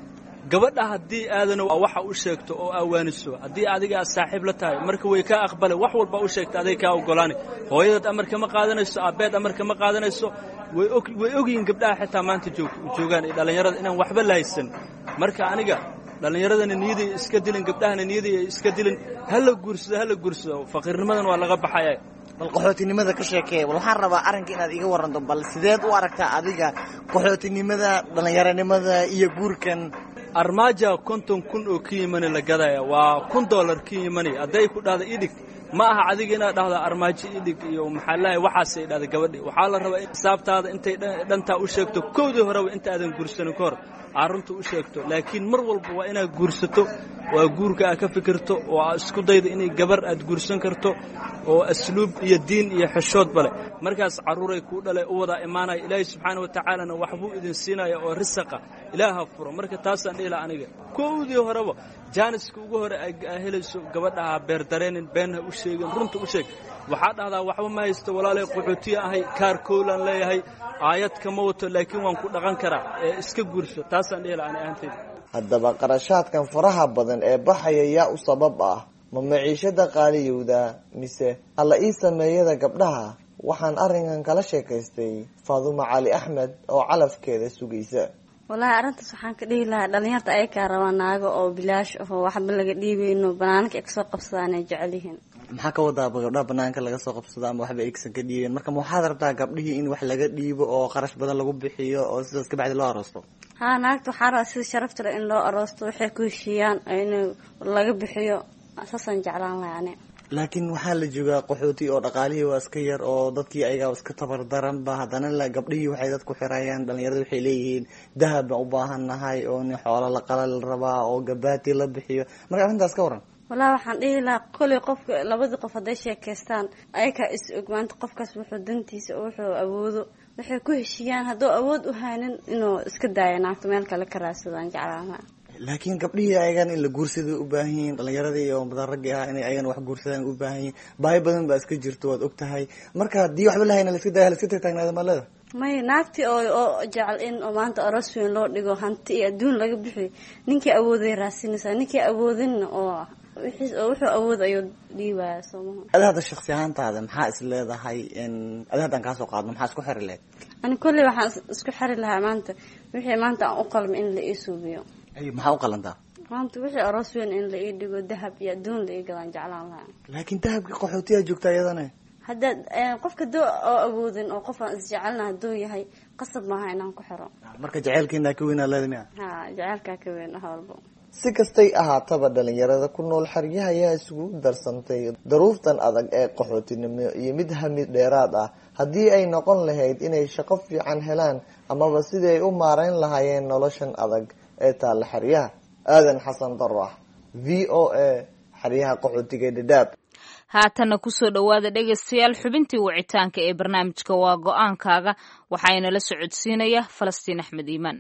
gabadha haddii aadana waxa u sheegto oo awaaniso haddii adiga aad saaxiib la tahay marka way kaa aqbale wax walba u sheegta aday kaa ogolaani hooyadaad amarka ma qaadanayso aabbeed amarka ma qaadanayso way og way ogyihiin gabdhaha xitaa maanta joog joogaan iyo dhallinyarada inaan waxba lahaysan marka aniga dhallinyaradana niyaday iska dilin gabdhahana niyaday ay iska dilin hala guursado hala guursado faqiirnimadan waa laga baxaya bal qaxootinimada ka sheekee bal waxaan rabaa arrinka inaad iga waranto bal sideed u aragtaa adiga qaxootinimada dhallinyaronimada iyo guurkan armaaja konton kun oo ka yimani la gadaya waa kun dollar ka yimani hadday ku dhahda idhig ma aha adiga inaad dhahdo armaajo idhig iyo maxaa lahay waxaasay dhahda gabadhi waxaa la rabaa in xisaabtaada intay dhantaa u sheegto kowdii horeba inta aadan guursanin ka hor aad runta u sheegto laakiin mar walba waa inaad guursato waa guurka aad ka fikirto oo aad isku daydo inay gabar aad guursan karto oo asluub iyo diin iyo xeshood bale markaas carruuray kuu dhalay u wadaa imaanaya ilaahay subxaana wa tacaalana waxbuu idin siinaya oo risaqa ilaaha furo marka taasaan dhihila aniga kowdii horeba jaaniska ugu hore aa helayso gabadhaha beer dareenin beenha u sheegin runta u sheeg waxaa dhahdaa waxba ma haysto walaalay qaxootiya ahay kaar kowlaan leeyahay aayad kama wato laakiin waan ku dhaqan karaa ee iska guurso taasaan dhihila ani ahantayda haddaba qarashaadkan faraha badan ee baxaya yaa u sabab ah ma maciishada qaaliyowda mise alla ii sameeyada gabdhaha waxaan arrinkan kala sheekaystay faadumo cali axmed oo calafkeeda sugaysa wallaahi arrintaas waxaan ka dhihi lahaa dhalinyarta ayakaa rabaa naago oo bilaash ahoo waxba laga dhiibayno banaanka ay kasoo qabsadaan ay jecel yihiin maxaa ka wadaaba gabdhaha banaanka laga soo qabsado ama waxba aysan ka dhiibeen marka ma waxaad rabtaa gabdhihii in wax laga dhiibo oo qarash badan lagu bixiyo oo sidaas ka bacdi loo aroosto haa naagta waxaa rabaa sida sharafta leh in loo aroosto waxay ku heshiiyaan in laga bixiyo saasaan jeclaan lahay ani laakiin waxaa la joogaa qaxooti oo dhaqaalihii waa iska yar oo dadkii ayagaa iska tabar daranba haddana la gabdhihii waxay dadku xirayaan dhalinyarada waxay leeyihiin dahab baan u baahan nahay oo nin xoolo la qala la rabaa oo gabaati la bixiyo marka arrintaas ka waran wallahi waxaan dhihi lahaa koley qofka labadii qof hadday sheekaystaan ayakaa is og maanta qofkaas wuxuu dantiisa oo wuxuu awoodo waxay ku heshiiyaan hadduu awood u haynin inuu iska daayo naagto meel kale ka raadsadaan jeclaan lahaa laakiin gabdhihii ayagan in la guursada u baahan yihiin dhalinyaradii oo badan raggii ah inay ayagan wax guursadaan u baahan yihiin baahi badan baa iska jirto waad og tahay marka haddii waxba lahayna la iska daya la iska tagtaagnaada maalada may naagtii oo oo jecel in oo maanta aroos weyn loo dhigo hanti iyo adduun laga bixiyo ninkii awooday raadsinaysaa ninkii awoodinna oo wixii oo wuxuu awood ayuu dhiibaya soomaha adi hadda shaksi ahaantaada maxaa is leedahay adi haddaan kaasoo qaadno maxaa isku xiri lehed ani kolley waxaan isku xiri lahaa maanta wixii maanta aan u qalma in la ii suubiyo maxaa u qalantaa maanta wixii aroos weyn in la ii dhigo dahab iyo adduun la ii gadaan jeclaan lahaa laakiin dahabkii qaxootiyaa joogta iyadana haddaad qofka doo oo awoodin oo qof aan isjecelna hadduu yahay qasab maaha inaan ku xiro marka jaceylkeena ka weynaa leeda miya ha jaceylkaa ka weyn wax walba si kastay ahaataba dhalinyarada ku nool xeryaha ayaa isugu darsantay daruuftan adag ee qaxootinimo iyo mid hamid dheeraad ah haddii ay noqon lahayd inay shaqo fiican helaan amaba sidii ay u maarayn lahaayeen noloshan adag ee taalla xeryaha aadan xasan darax v o a xeryaha qaxootiga dhadhaab haatanna kusoo dhowaada dhegaystayaal xubintii wicitaanka ee barnaamijka waa go-aankaaga waxaana la socodsiinaya falastiin axmed iimaan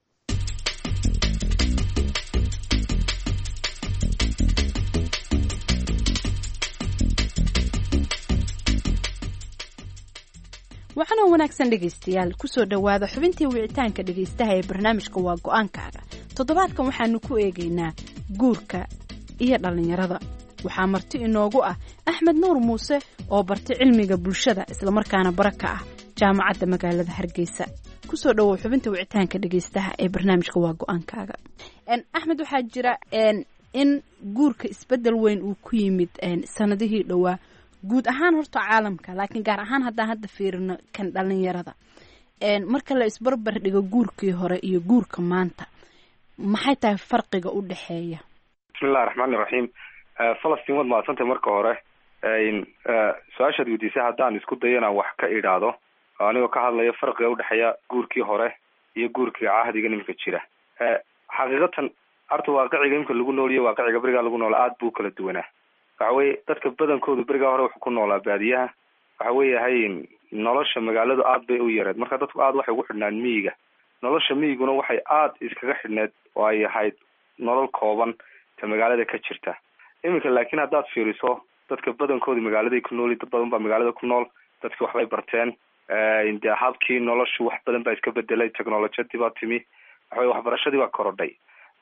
waxaanoo wanaagsan dhegaystayaal kusoo dhowaada xubintii wicitaanka dhegaystaha ee barnaamijka waa go-aankaaga toddobaadkan waxaanu ku eegaynaa guurka iyo dhallinyarada waxaa marti inoogu ah axmed nuur muuse oo bartay cilmiga bulshada islamarkaana bara ka ah jaamacadda magaalada hargeysa kusoo dhowow xubinta wicitaanka dhegaystaha ee barnaamijka waa go-aankaaga axmed waxaa jira in guurka isbedel weyn uu ku yimid sanadihii dhowaa guud ahaan horta caalamka laakiin gaar ahaan haddaan hadda fiirino kan dhalinyarada marka la isbarbar dhigo guurkii hore iyo guurka maanta maxay tahay farqiga u dhexeeya bismillahi raxmaani raxiim falastiin waad mahadsantay marka hore su-aashaad weydiisay haddaan isku dayo inaan wax ka idhaahdo anigoo ka hadlaya farqiga udhexeeya guurkii hore iyo guurkii cahdiga iminka jira xaqiiqatan arta waaqiciga imika lagu nooliyo waaqiciga berigaa lagu noola aada buu kala duwanaa waxa weye dadka badankoodu berigaa hore wuxuu ku noolaa baadiyaha waxa weeyahay nolosha magaaladu aad bay u yareed marka dadku aad waxay ugu xidhnaan miyiga nolosha miyiguna waxay aada iskaga xidhneed oo ay ahayd nolol kooban ta magaalada ka jirta iminka laakiin haddaad fiiriso dadka badankooda magaaladay ku nooli dad badan baa magaalada ku nool dadki waxbay barteen de habkii noloshu wax badan baa iska bedelay technolojiyadii baa timi waxaweye waxbarashadii baa korodhay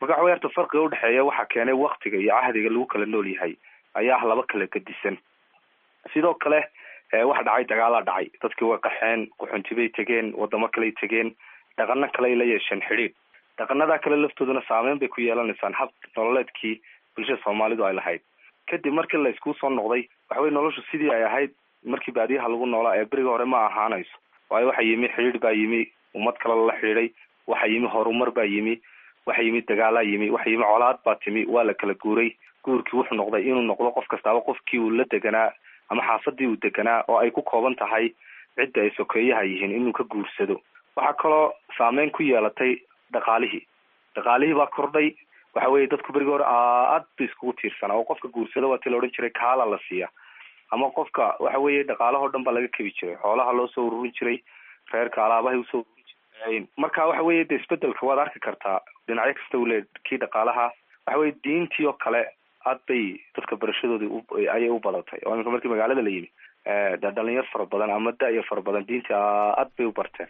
marka waxa wey horta farqiga udhexeeya waxaa keenay waktiga iyo cahdiga lagu kala nool yahay ayaa ah laba kala gedisan sidoo kale waxa dhacay dagaalaa dhacay dadkii way qaxeen quxuntibay tegeen wadamo kaley tegeen dhaqano kale la yeesheen xidhiidh dhaqanadaa kale laftooduna saameyn bay ku yeelanaysaan hab nololeedkii bulshada soomaalidu ay lahayd kadib markii la iskuu soo noqday waxa weye noloshu sidii ay ahayd markii baadiyaha lagu noolaa ee beriga hore ma ahaanayso waayo waxa yimi xidhiidh baa yimi ummad kale lala xidhiiday waxa yimi horumar baa yimi waxa yimi dagaalaa yimi waxa yimi colaad baa timi waa la kala guuray guurkii wuxuu noqday inuu noqdo qof kastaaba qofkii uu la deganaa ama xaafadii uu deganaa oo ay ku kooban tahay cidda ay sokeeyaha yihiin inuu ka guursado waxaa kaloo saameyn ku yeelatay dhaqaalihii dhaqaalihii baa kordhay waxa weye dadku berigi hore aad ba iskugu tiirsanaa oo qofka guursada waa ti la odhan jiray kaala la siiya ama qofka waxa weye dhaqaalahoo dhan baa laga kebi jiray xoolaha loo soo ururin jiray reerka alaabahay usoo ururin jiray marka waxa weye de isbedelka waad arki kartaa dhinacyo kasta ule kii dhaqaalaha waxa weye diintii oo kale aad bay dadka barashadoodii ayay u badatay oo iminka markii magaalada la yimi de dhalinyar fara badan ama da-yo fara badan diintii aad bay u barteen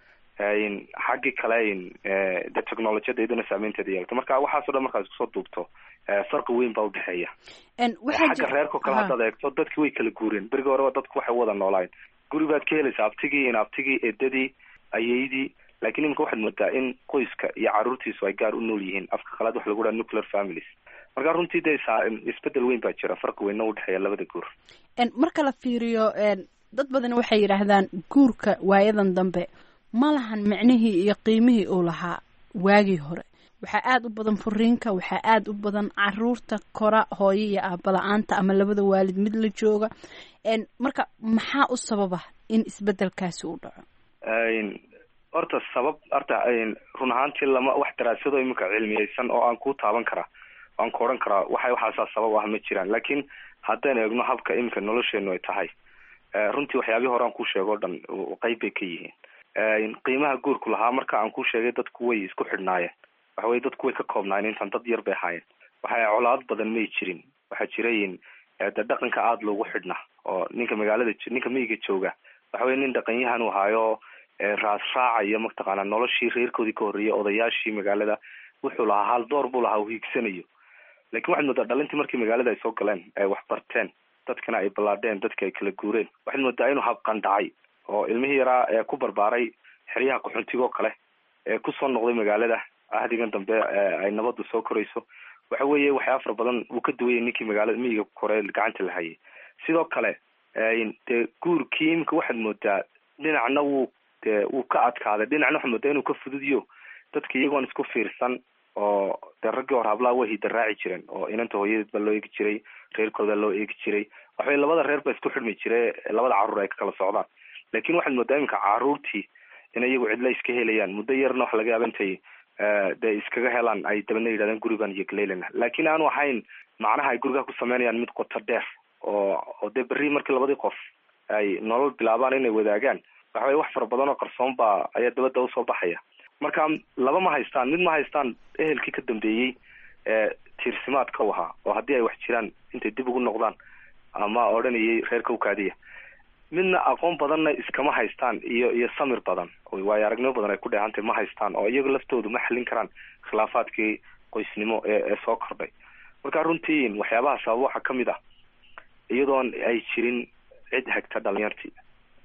xaggii kale de technolojiyada iyaduna saameynteeda yeelata marka waxaaso dhan markaad iskusoo duubto farqi weyn baa udhexeeya xagga reerkao kale haddaad eegto dadki way kala guureen berigi horeba dadku waxay wada noolaayeen guri baad ka helaysa abtigii in abtigii edadii ayeydii lakin iminka waxaad moodaa in qoyska iyo caruurtiisu ay gaar u nool yihiin afka qalaad waxa lagu dhaha nuclear families marka runtii de isbedel weyn baa jira farqi weynna udhexeeya labada guur marka la fiiriyo dad badan waxay yidhaahdaan guurka waayadan dambe ma lahan micnihii iyo qiimihii uu lahaa waagii hore waxaa aada u badan furiinka waxaa aada u badan caruurta kora hooyo iyo aabala-aanta ama labada waalid mid la jooga marka maxaa u sababa in isbedelkaasi u dhaco horta sabab horta run ahaantii lama wax daraasado iminka cilmiyeysan oo aan ku taaban karaa aan ku odhan karaa waxa waxaasaa sabab ah ma jiraan laakiin haddaynu eegno habka iminka nolosheenu ay tahay runtii waxyaabihii hore aan ku sheego o dhan qeyb bay ka yihiin qiimaha guurku lahaa marka aan ku sheegay dadku way isku xidhnaayeen waxa weye dadku way ka koobnaayeen intaan dad yar bay ahaayeen waxa colaad badan may jirin waxaa jirayin de dhaqanka aada loogu xidhnaa oo ninka magaalada ninka miyiga jooga waxa weye nin dhaqanyahan u ahaayo raas raacaya mataqaanaa noloshii reerkoodii ka horreeyay odayaashii magaalada wuxuu lahaa hal door buu lahaa uu hiigsanayo lakin waxaad moodaa dhalintii markii magaalada ay soo galeen ay wax barteen dadkana ay ballaadheen dadka ay kala guureen waxaad moodaa inuu habqan dhacay oo ilmihii yaraa ee ku barbaaray xeryaha qaxoontiga oo kale ee kusoo noqday magaalada ahdigan dambe ay nabadu soo korayso waxa weeye waxyaa fara badan wuu ka duwayay ninkii magaalada miyiga kore gacanta la hayay sidoo kale dee guurkii imika waxaad moodaa dhinacna wuu de wuu ka adkaaday dhinacna waxaad moodaa inuu ka fududiyo dadka iyagoon isku fiirsan oo dee raggii hore hablaha way hidaraaci jireen oo inanta hooyadeed baa loo eegi jiray reerkooda loo eegi jiray waxaway labada reer baa isku xidhmi jire labada carruur ay ka kala socdaan lakin waxaad moodaa iminka caruurtii in iyagu cidla iska helayaan muddo yarna waxa laga yaaba intay dee iskaga helaan ay dabana yidhahdeen gurigan iyo galeylana laakin aanu ahayn macnaha ay gurigaa ku sameynayaan mid qoto dheer oo oo dee berri markii labadii qof ay nolol bilaabaan inay wadaagaan waxa weye wax fara badan oo qarsoon baa ayaa dabadda usoo baxaya marka laba ma haystaan mid ma haystaan ehelkii ka dambeeyey ee tiirsimaadka u ahaa oo haddii ay wax jiraan intay dib ugu noqdaan ama odhanayay reerka ukaadiya midna aqoon badanna iskama haystaan iyo iyo samir badan waayo aragnimo badan ay ku dheehantay ma haystaan oo iyaga laftoodu ma xallin karaan khilaafaadkii qoysnimo ee ee soo kordhay marka runtii waxyaabaha sababa waxaa kamid ah iyadoon ay jirin cid hagta dhalinyartii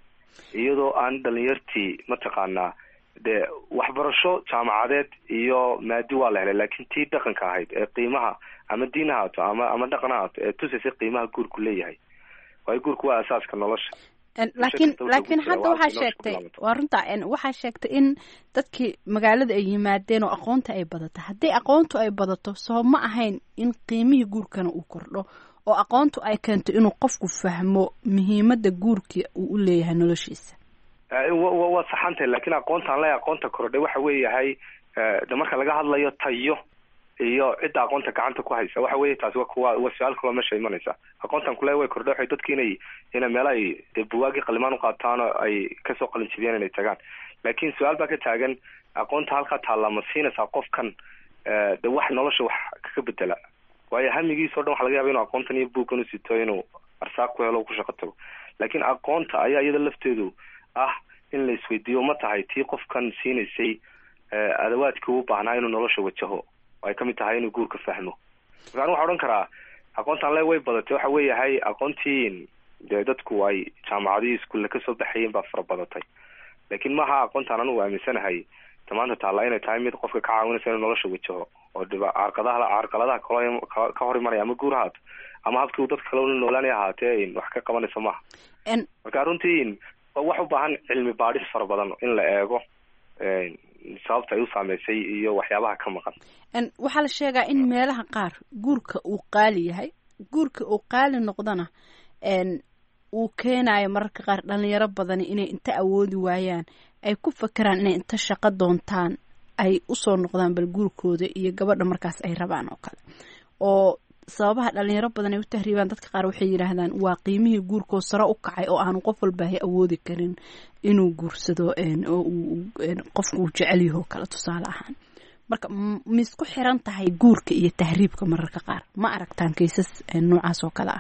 iyadoo aan dhalinyartii mataqaanaa dee waxbarasho jaamacadeed iyo maadi waa la helay laakin tii dhaqanka ahayd ee qiimaha ama diin ahaato ama ama dhaqan ahaato ee tusaysay qiimaha guurku leeyahay waayo guurku waa asaaska nolosha laakiin laakiin hadda waxaa sheegtay waa runta waxaa sheegtay in dadkii magaalada ay yimaadeen oo aqoonta ay badato haddii aqoontu ay badato soo ma ahayn in qiimihii guurkana uu kordho oo aqoontu ay keento inuu qofku fahmo muhiimada guurka uu u leeyahay noloshiisa waa saxantahay lakin aqoontaan le aqoonta kordhay waxa weeyahay de marka laga hadlayo tayo iyo cidda aqoonta gacanta ku haysa waxa weye taasi wa kuwa waa su-aal kaloo meesha imanaysa aqoontan kule way kordhay waxay dadki inay ina meela ay dee buwaagii qalimaan uqaataan oo ay kasoo qalin jibiyaan inay tagaan lakin su-aal baa ka taagan aqoonta halkaa taalla ma siinaysaa qofkan de wax nolosha wax kaga bedela waayo hamigiis o dhan waxa laga yaba inu aqoontan iyo buugkan usito inuu arsaaq ku helo ku shaqo tago lakin aqoonta ayaa iyada lafteedu ah in la isweydiiyo ma tahay tii qofkan siinaysay adawaadkii u baahnaa inuu nolosha wajaho oo ay kamid tahay inuu guurka fahmo marka anu waxaa odhan karaa aqoontaan le way badatay waxa weeyahay aqoontii dee dadku ay jaamacadihii iskuulle kasoo baxayeen baa fara badatay laakiin maaha aqoontaan anugu aaminsanahay maanta taalla inay tahay mid qofka ka caawinaysa inuu nolosha wajaho oo dhiba carqadaha carqaladaha kalo ka hor imanaya ama guur ahaato ama habkii uu dadka kale ula noolaanay ahaatee wax ka qabanaysa maaha marka runtii wax u baahan cilmi baadhis fara badan in la eego sababta ay u saameysay iyo waxyaabaha ka maqan waxaa la sheegaa in meelaha qaar guurka uu qaali yahay guurka uu qaali noqdana uu keenayo mararka qaar dhalinyaro badani inay inta awoodi waayaan ay ku fakeraan inay inta shaqo doontaan ay usoo noqdaan bal guurkooda iyo gabadha markaas ay rabaan oo kale oo sababaha dhalinyaro badan ay u tahriibaan dadka qaar waxay yidhaahdaan waa qiimihii guurkoo sare u kacay oo aanu qof walbaahay awoodi karin inuu guursado oo uu qofka uu jecel yaho kale tusaale ahaan marka misku xiran tahay guurka iyo tahriibka mararka qaar ma aragtaan kaysas noocaas oo kale ah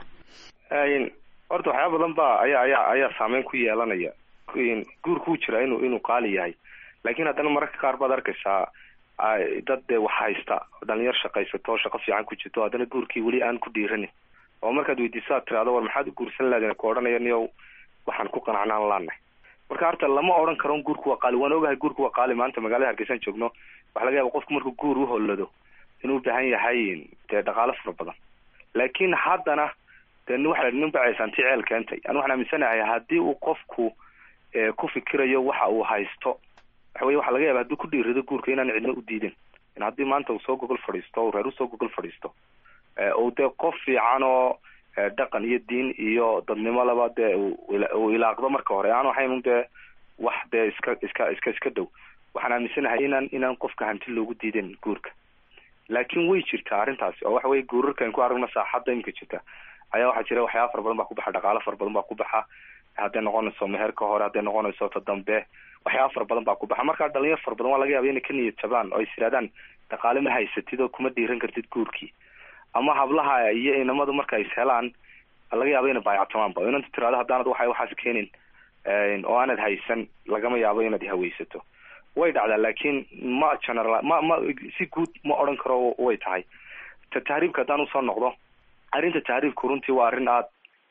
horta waxyaaba badan ba ayaa ayaa ayaa saameyn ku yeelanaya guurku wuu jiraa inuu inuu qaali yahay laakiin haddana mararka qaar baad arkaysaa dad dee wax haysta dhalinyar shaqaysato oo shaqo fiican ku jirto haddana guurkii weli aan ku dhiiranin oo markaad weydiiso aad tirahdo war maxaad u guursan lahaden ku odhanaya niyow waxaan ku qanacnaan laanahay marka horta lama odhan karo guurku waa qaali waan ogahay guurku waa qaali maanta magaalada hargeysaan joogno waxa laga yaaba qofku markuu guur uhollado inuu ubaahan yahay dee dhaqaalo fara badan laakiin haddana dee waxa nin bacaysaanti ceel keentay an waxaan aaminsanahay haddii uu qofku ku fikirayo waxa uu haysto waxa weye waxa laga yaaba hadduu ku dhiirado guurka inaan cidna u diidin in haddii maanta uu soo gogol fadhiisto o reer usoo gogol fadhiisto uu dee qof fiican oo dhaqan iyo diin iyo dadnimo laba dee uu ilaaqdo marka hore aan ahayn dee wax dee iska iska iska iska dhow waxaan aaminsanahay inaan inaan qofka hanti loogu diidin guurka laakiin way jirtaa arrintaasi oo waxa weye guurarkan ku aragno saaxadda imika jirta ayaa waxaa jira waxyaaba fara badan baa ku baxa dhaqaalo fara badan baa ku baxa hadday noqonayso meherka hore hadday noqonayso ta dambe waxyaaba fara badan baa ku baxa markaa dhalinyar fara badan waa laga yaaba inay ka niyad jabaan oo is yidhahdaan dhaqaale ma haysatid oo kuma dhiiran kartid guurkii ama hablaha iyo inamadu marka is helaan laga yaaba inay baayactamaanba o inanta tirahdo haddaanad waxa waxaas keenin oo aanad haysan lagama yaabo inaad haweysato way dhacdaa laakiin ma general ma ma si guud ma odhan karo way tahay ta tahriibka haddaan usoo noqdo arrinta tahriibku runtii waa arrin aada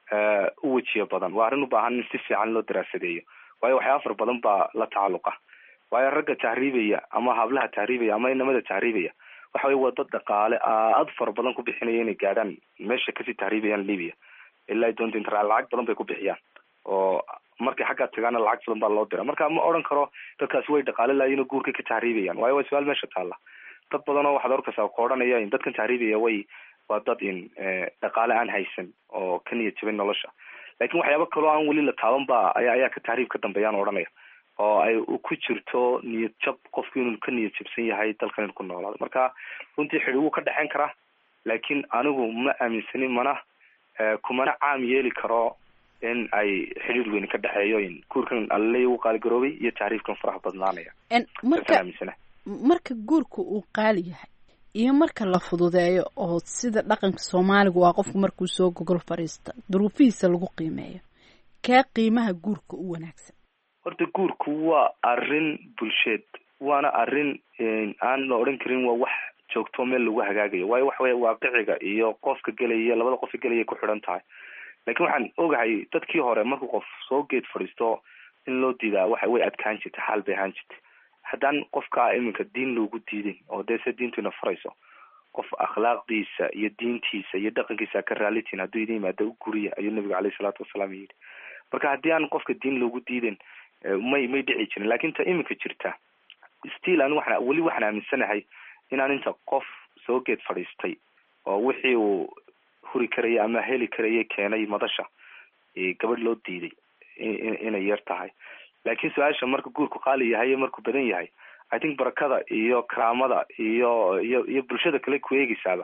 u wejiyo badan waa arrin u baahan in si fiican loo daraasadeeyo waayo waxyaaba fara badan baa la tacalluqa waayo ragga tahriibaya ama hablaha tahriibaya ama inamada tahriibaya waxa weye waa dad dhaqaale aada fara badan ku bixinaya inay gaadhaan meesha kasii tahriibayaan libya ilaa doonta intra lacag badan bay ku bixiyaan oo markay xaggaa tagaana lacag badan baa loo dira marka ma odhan karo dadkaasi way dhaqaale laayiin oo guurka ka tahriibayaan waayo waa su-aal meesha taalla dad badan oo waxaad arkaysaa ka odhanaya in dadkan tahriibaya way waa dad in dhaqaale aan haysan oo ka niyad jabin nolosha laakiin waxyaaba kaloo aan weli la taaban ba aya ayaa ka tahriib ka dambeeyaan odhanaya oo ay ku jirto niyad jab qofku inuu ka niyad jabsan yahay dalkan inu ku noolaado marka runtii xidhi wuu ka dhexeyn karaa laakiin anigu ma aaminsanin mana kumana caam yeeli karo in ay xidhiir weyni ka dhexeeyo in guurkan alaleya uu qaaligaroobay iyo tahriibkan faraha badnaanaya marka marka guurka uu qaali yahay iyo marka la fududeeyo oo sida dhaqanka soomaaliga waa qofku markuu soo gogol fadhiista duruufihiisa lagu qiimeeyo kee qiimaha guurka u wanaagsan horta guurku waa arrin bulsheed waana arrin aan la odhan karin waa wax joogto meel lagu hagaagayo waayo waxa weye waaqiciga iyo qofka gelaya labada qofka gelaya ku xidhan tahay laakiin waxaan ogahay dadkii hore markuu qof soo geed fadhiisto in loo diidaa waxa way adkaan jirta xaal bay ahaan jirta haddaan qofka iminka diin loogu diidin oo dee se diintu ina farayso qof akhlaaqdiisa iyo diintiisa iyo dhaqankiisa ka raalitiin hadduu idin yimaado u guriya ayuu nabigu caleyhi salaatu wasalaam yidhi marka haddii aan qofka diin loogu diidin may may dhici jirin laakin ta iminka jirta still ani waxaan weli waxaan aaminsanahay inaan inta qof soo geed fadhiistay oo wixii uu huri karaya ama heli karaya keenay madasha gabadh loo diiday inay yar tahay laakiin su-aasha marka guurku qaali yahay iyo markuu badan yahay i think barakada iyo karaamada iyo iyo iyo bulshada kale ku eegeysaaba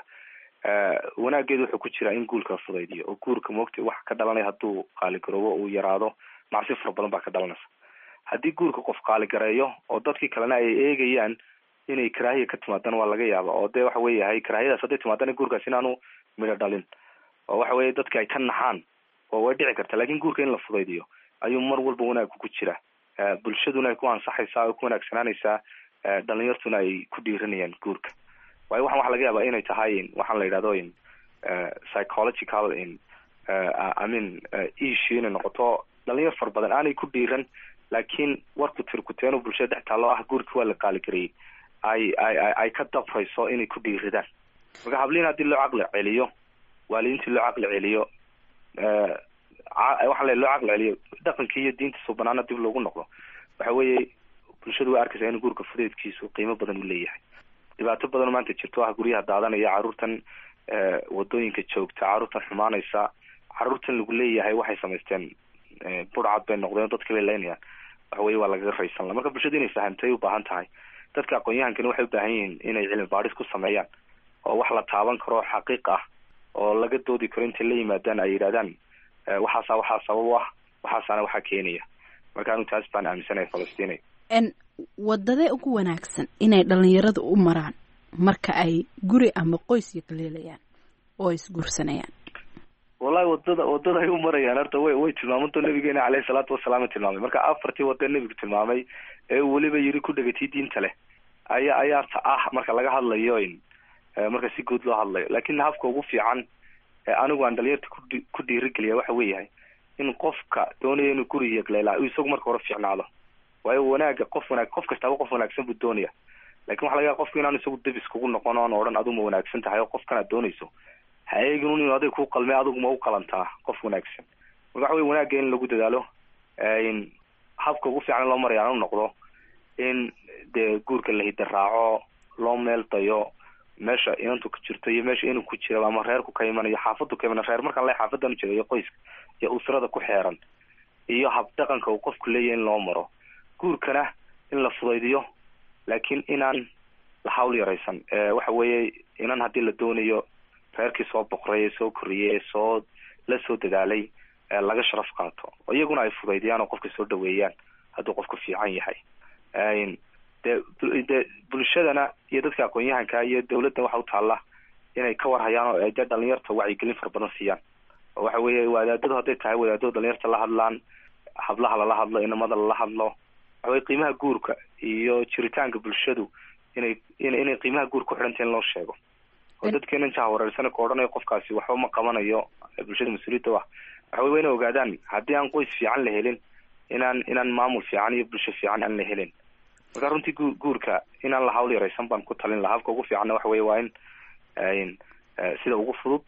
wanaageedu wuxuu ku jiraa in guurka fudaydiyo oo guurka moogta wax ka dhalanaya hadduu qaaligaroobo uu yaraado macsi fara badan baa ka dhalanaysa haddii guurka qof qaaligareeyo oo dadkii kalena ay eegayaan inay karaahiya ka timaadana waa laga yaaba oo dee waxa weeyahay karaahiyadaas hadday timaadana guurkaas inaanu midho dhalin oo waxa weye dadki ay ka naxaan oo way dhici karta lakin guurka in la fudaydiyo ayuu mar walba wanaagku ku jira bulshaduna ay ku ansaxaysaa oo ku wanaagsanaanaysaa dhalinyartuna ay ku dhiiranayaan guurka waayo waxan waxa laga yaabaa inay tahay waxaan la yidhahdo in psychological in i mean issue inay noqoto dhalinyar fara badan aanay ku dhiiran laakiin warku tirkuteeno bulshada dhex taalo ah guurkii waa la qaaligareeyey ay ay ay ka dabrayso inay ku dhiiradaan marka habliin haddii loo caqli celiyo waalidiintii loo caqli celiyo waxaa le loo caqli celiyo dhaqankii iyo diinta subanaana dib loogu noqdo waxa weeye bulshadu way arkaysaa in guurka fudeedkiisu qiimo badan u leeyahay dhibaato badan maanta jirto ah guryaha daadanaya caruurtan wadooyinka joogta caruurtan xumaanaysa caruurtan lagu leeyahay waxay samaysteen burcad bay noqdeen dadka bay leynayaan waxa weye waa lagaga raysan la marka bulshadu inay fahamtay ubaahan tahay dadka aqoon-yahankani waxay ubaahan yihiin inay cilmi baadhis ku sameeyaan oo wax la taaban karo xaqiiq ah oo laga doodi karo intay la yimaadaan ay yidhahdaan waxaasa waxaa sabab u ah waxaasaana waxaa keenaya marka anu taas baan aaminsanahay falastiin n wadadee ugu wanaagsan inay dhalinyarada u maraan marka ay guri ama qoys yaqleelayaan oo ay isguursanayaan wallahi wadada wadada ay u marayaan horta way way tilmaamanto nabigeena caleyhi salaatu wasalaam tilmaamay marka afartii wada nebigu tilmaamay ee weliba yiri ku dhegatii diinta leh ayaa ayaa ta ah marka laga hadlayo in marka si guud loo hadlayo laakin habka ugu fiican anigu aan dhalinyarta kudhi ku dhiirigeliya waxa weeyahay in qofka doonaya inuu guri yaqleelaa uu isagu marka hore fiicnaado waayo wanaaga qof wanaag qof kastaaba qof wanaagsan buu doonaya lakin waxa laga yaaba qofka inaan isagu debis kugu noqon oon odhan adigu ma wanaagsan tahay oo qofkan aad doonayso ha eegin inu adig ku qalmay adigu ma u qalantaa qof wanaagsan marka waxa wey wanaagga in lagu dadaalo in habka ugu fiican in loo maraya aan u noqdo in dee guurka la hida raaco loo meel dayo meesha inantu ku jirto iyo meesha inuu ku jira ama reerku ka imanayo xaafadu ka imana reer markaan le xaafadan jira iyo qoyska iyo usrada ku xeeran iyo habdhaqanka uu qofku leeyahay in loo maro guurkana in la fudaydiyo laakiin inaan la hawl yaraysan waxa weeye inan haddii la doonayo reerkii soo boqray ee soo koriyey ee soo la soo dadaalay laga sharaf qaato oo iyaguna ay fudaydiyaan oo qofka soo dhaweeyaan hadduu qofku fiican yahay dee dee bulshadana iyo dadka aqoon-yahanka iyo dawladda waxa u taalla inay ka warhayaan oo dee dhalinyarta wacyigelin fara badan siiyaan oo waxa weeye wadaadadu hadday tahay wadaadadu dhalinyarta la hadlaan hablaha lala hadlo inamada lala hadlo waxa weye qiimaha guurka iyo jiritaanka bulshadu inay inay qiimaha guur ku xidhanta in loo sheego oo dadkeena jaha wareersana ka odhanayo qofkaasi waxba ma qabanayo bulshada mas-uuliyadda ah waxa wey wa inay ogaadaan haddii aan qoys fiican la helin inaan inaan maamul fiican iyo bulsho fiican aan la helin marka runtii gu guurka inaan la hawl yaraysan baan ku talin laha habka ugu fiicanna waxa weye waa in sida ugu fudud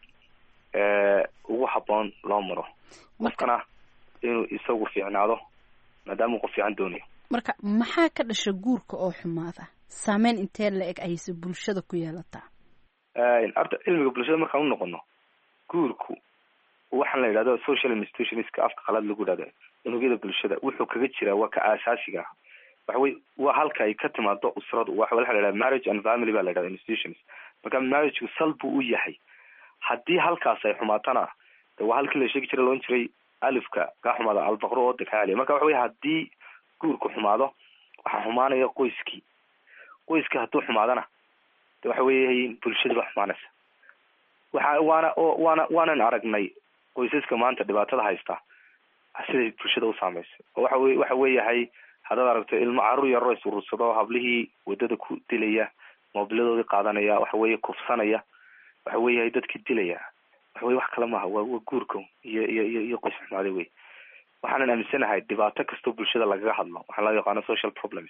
ugu haboon loo maro qofkana inuu isagu fiicnaado maadaama uu qof fiican doonayo marka maxaa ka dhasha guurka oo xumaada saameyn intee la eg ayse bulshada ku yeelataa horta cilmiga bulshada markaan u noqono guurku waxaan la yidhahdo social institutionska afka qalaad lagu yidhahdo unugyada bulshada wuxuu kaga jiraa waa ka aasaasiga ah waxa wey waa halka ay ka timaado usradu waxa la yidhahda marriage and family ba la yidhahda institutions marka marriageu sal buu u yahay haddii halkaas ay xumaatana de waa halkii la sheegi jiray loon jiray alifka kaa xumaada albaqro ooda kaa celiya marka waxa wey haddii guurku xumaado waxaa xumaanaya qoyskii qoyska hadduu xumaadana de waxa weeye bulshada baa xumaanaysa waxa waana waana waanan aragnay qoysaska maanta dhibaatada haysta siday bulshada u saameysay oo waxa wey waxa weeyahay haddaad aragto ilmo carruur yaroo isurursado hablihii wadada ku dilaya moobiladoodii qaadanaya waxa weeye kufsanaya waxa weeyahay dadkii dilaya waxa weye wax kale maaha waa waa guurka iyo iyo iyo iyo qoys xumaada wey waxaanan aaminsanahay dhibaato kastoo bulshada lagaga hadlo waxaa loo yaqaano social problems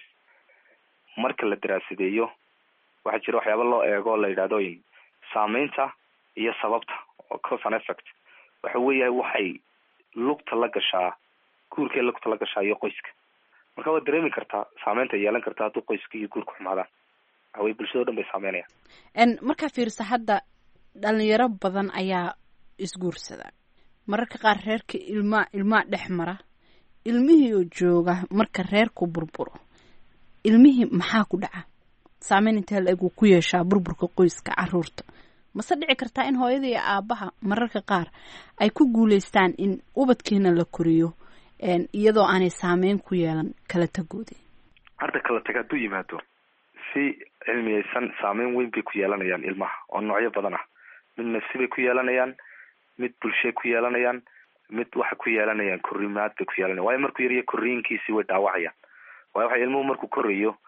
marka la daraasadeeyo waxaa jira waxyaaba loo eego o la yidhahdo saameynta iyo sababta oo cause and effect waxa weeyahay waxay lugta la gashaa guurkay lugta la gashaa iyo qoyska marka waad dareemi kartaa saameynta yeelan kartaa hadduu qoyska iyo guurka xumaadaan waxa weye bulshado dhan bay saameynayaan n markaa fiirisa hadda dhalinyaro badan ayaa isguursada mararka qaar reerka ilmaa ilmaa dhex mara ilmihii oo jooga marka reerku burburo ilmihii maxaa ku dhaca saameyn intee la eg uu ku yeeshaa burburka qoyska caruurta mase dhici kartaa in hooyada iyo aabaha mararka qaar ay ku guuleystaan in ubadkiina la koriyo iyadoo aanay saameyn ku yeelan kala tagooda harda kala tag hadduu yimaado si cilmiyeysan saameyn weyn bay ku yeelanayaan ilmaha oo noocyo badan ah mid nafsi bay ku yeelanayaan mid bulshay ku yeelanayaan mid waxay ku yeelanayaan korimaad bay ku yeelanayan waayo markuu yariya koriinkiisii way dhaawacayaan waayo waxa ilmuhu markuu korayo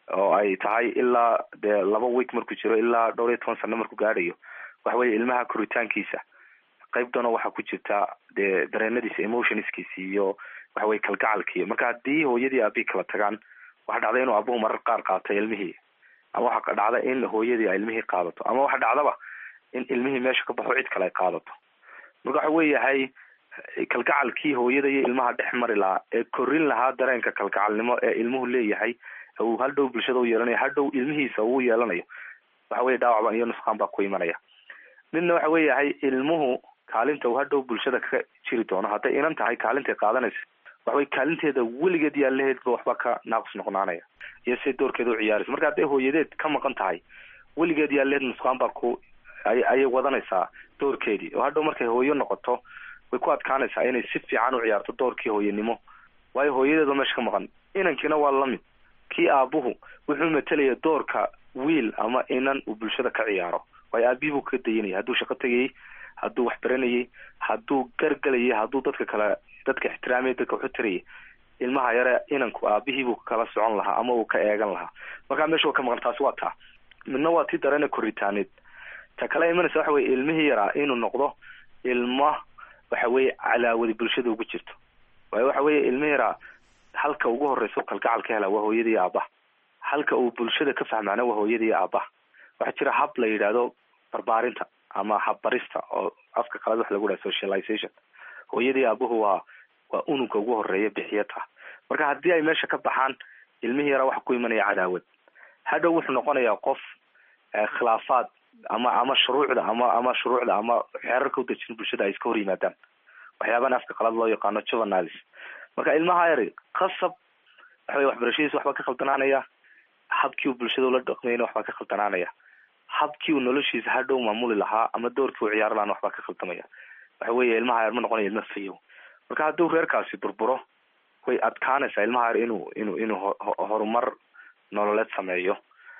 oo ay tahay ilaa dee laba week markuu jiro ilaa dhowr iyo toban sano markuu gaadhayo waxa weye ilmaha koritaankiisa qaybtana waxaa ku jirta dee dareenadiisa emotionskiisa iyo waxa weye kalgacalkiiyo marka haddii hooyadii aabihii kala tagaan waxa dhacda inuu abuhu marar qaar qaatay ilmihii ama waxa dhacda in hooyadii ay ilmihii qaadato ama waxa dhacdaba in ilmihii meesha ka baxo cid kale ay qaadato marka waxa weeyahay kalgacalkii hooyada iyo ilmaha dhex mari lahaa ee korin lahaa dareenka kalgacalnimo ee ilmuhu leeyahay uu hadhow bulshada u yeelanayo hadhow ilmihiisa uu yeelanayo waxa weye dhaawacban iyo nusqaan baa ku imanaya midna waxa weeyahay ilmuhu kaalinta uu hadhow bulshada ka jiri doono hadday inan tahay kaalintay qaadanaysa waxawey kaalinteeda weligeed yaalaheedba waxba ka naaqus noqnaanaya iyo siday doorkeeda u ciyaaraysa marka hadday hooyadeed ka maqan tahay weligeed yaalaheed nusqaan baa ku ay ayay wadanaysaa doorkeedii oo hadhow markay hooyo noqoto way ku adkaanaysaa inay si fiican u ciyaarto doorkii hooyanimo waayo hooyadeedba meesha ka maqan inankiina waa lamid kii aabuhu wuxuu matalaya doorka wiil ama inan uu bulshada ka ciyaaro waayo aabihii buu ka dayanayay hadduu shaqo tegayay hadduu wax baranayay hadduu gargalayay hadduu dadka kale dadka ixtiraamaya dadka waxu tarayay ilmaha yare inanku aabihii buu kala socon lahaa ama uu ka eegan lahaa markaa meesha waa ka maqan taasi waa taa midna waa tii dareena koritaaneed ta kale imanaysa waxa weye ilmihii yaraa inuu noqdo ilma waxa weye calaawadi bulshada ugu jirto waayo waxa weye ilmihii yaraa halka ugu horeysa kalgacal ka hela waa hooyadii aabaha halka uu bulshada ka fahmaana waa hooyadii aabaha waxaa jira hab la yidhaahdo barbaarinta ama habbarista oo afka qalad wax lagu dhaha socialization hooyadii aabuhu waa waa unugka ugu horeeya bixiyata marka haddii ay meesha ka baxaan ilmihii yaraa waxa ku imanaya cadaawad hadhow wuxuu noqonayaa qof khilaafaad ama ama shuruucda ama ama shuruucda ama xeerarka udejin bulshada ay iska hor yimaadaan waxyaabahan afka qalad loo yaqaano juveniles marka ilmaha yari qasab waxawey waxbarashadiisa waxbaa ka khaldanaanaya habkii uu bulshada ula dhaqmayna waxbaa ka khaldanaanaya habkii uu noloshiisa hadhow maamuli lahaa ama doorkii uu ciyaari lahaana waxbaa ka khaldamaya waxa weeye ilmaha yar ma noqonaya ilma fayow marka hadduu reerkaasi burburo way adkaanaysaa ilmaha yar inuu inuu inuu horumar nololeed sameeyo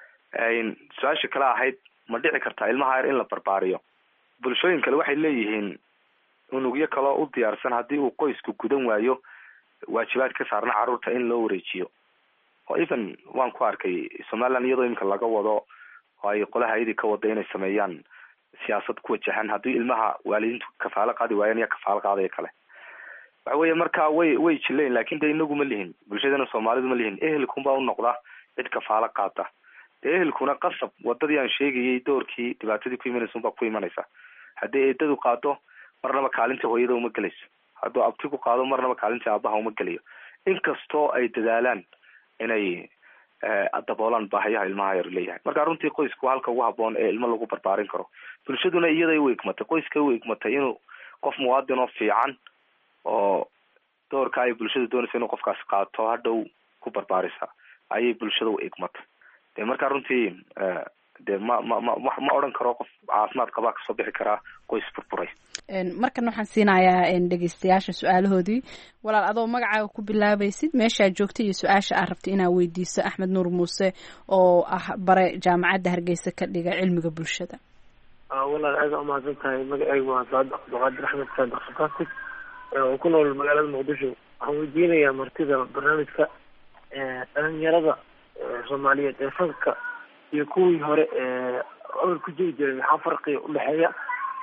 su-aasha kale ahayd ma dhici kartaa ilmaha yar in la barbaariyo bulshooyin kale waxay leeyihiin unugyo kaloo u diyaarsan haddii uu qoysku gudan waayo waajibaad ka saarna carruurta in loo wareejiyo oo even waan ku arkay somaliland iyadoo iminka laga wado oo ay qolaha ayadii ka wada inay sameeyaan siyaasad ku wajahan haddii ilmaha waalidiintu kafaalo qaadi waayaan iya kafaalo qaadaya kale waxa weeye marka way way jileen lakin de inagu ma lihin bulshadana soomaalidu ma lihin ehelkunbaa u noqda cid kafaalo qaata dee ehelkuna qasab wadadii aan sheegayay doorkii dhibaatadii ku imanaysa unbaa ku imanaysa haddii eedadu qaado marnaba kaalinta hooyada uma gelayso hadduu abtigu qaado marnaba kaalinta aabaha uma gelayo inkastoo ay dadaalaan inay daboolaan baahayaha ilmaha yar leeyahay marka runtii qoysku halka ugu haboon ee ilmo lagu barbaarin karo bulshaduna iyaday u egmatay qoyska u egmatay inuu qof muwaadin oo fiican oo doorka ay bulshada doonaysa inuu qofkaasi qaato hadhow ku barbaarisa ayay bulshada u egmatay de marka runtii de ma ma ma ma odhan karo qof caafimaad qabaa kasoo bixi karaa qoys burburay markan waxaan siinayaa dhegeystayaasha su-aalahoodii walaal adoo magacaaga ku bilaabaysid meeshaa joogta iyo su-aasha aad rabta inaad weydiiso axmed nuur muuse oo ah bare jaamacadda hargeysa ka dhiga cilmiga bulshada walaal aada umahadsan tahay magacaygu waa saad abduqaadir axmed saadiq fantastic oo ku nool magaalada muqdisho waxaan weydiinayaa martida barnaamijka dhalinyarada soomaaliyeed ee fanka iyo kuwii hore ee awal ku jiri jiray maxaa farqiga udhexeeya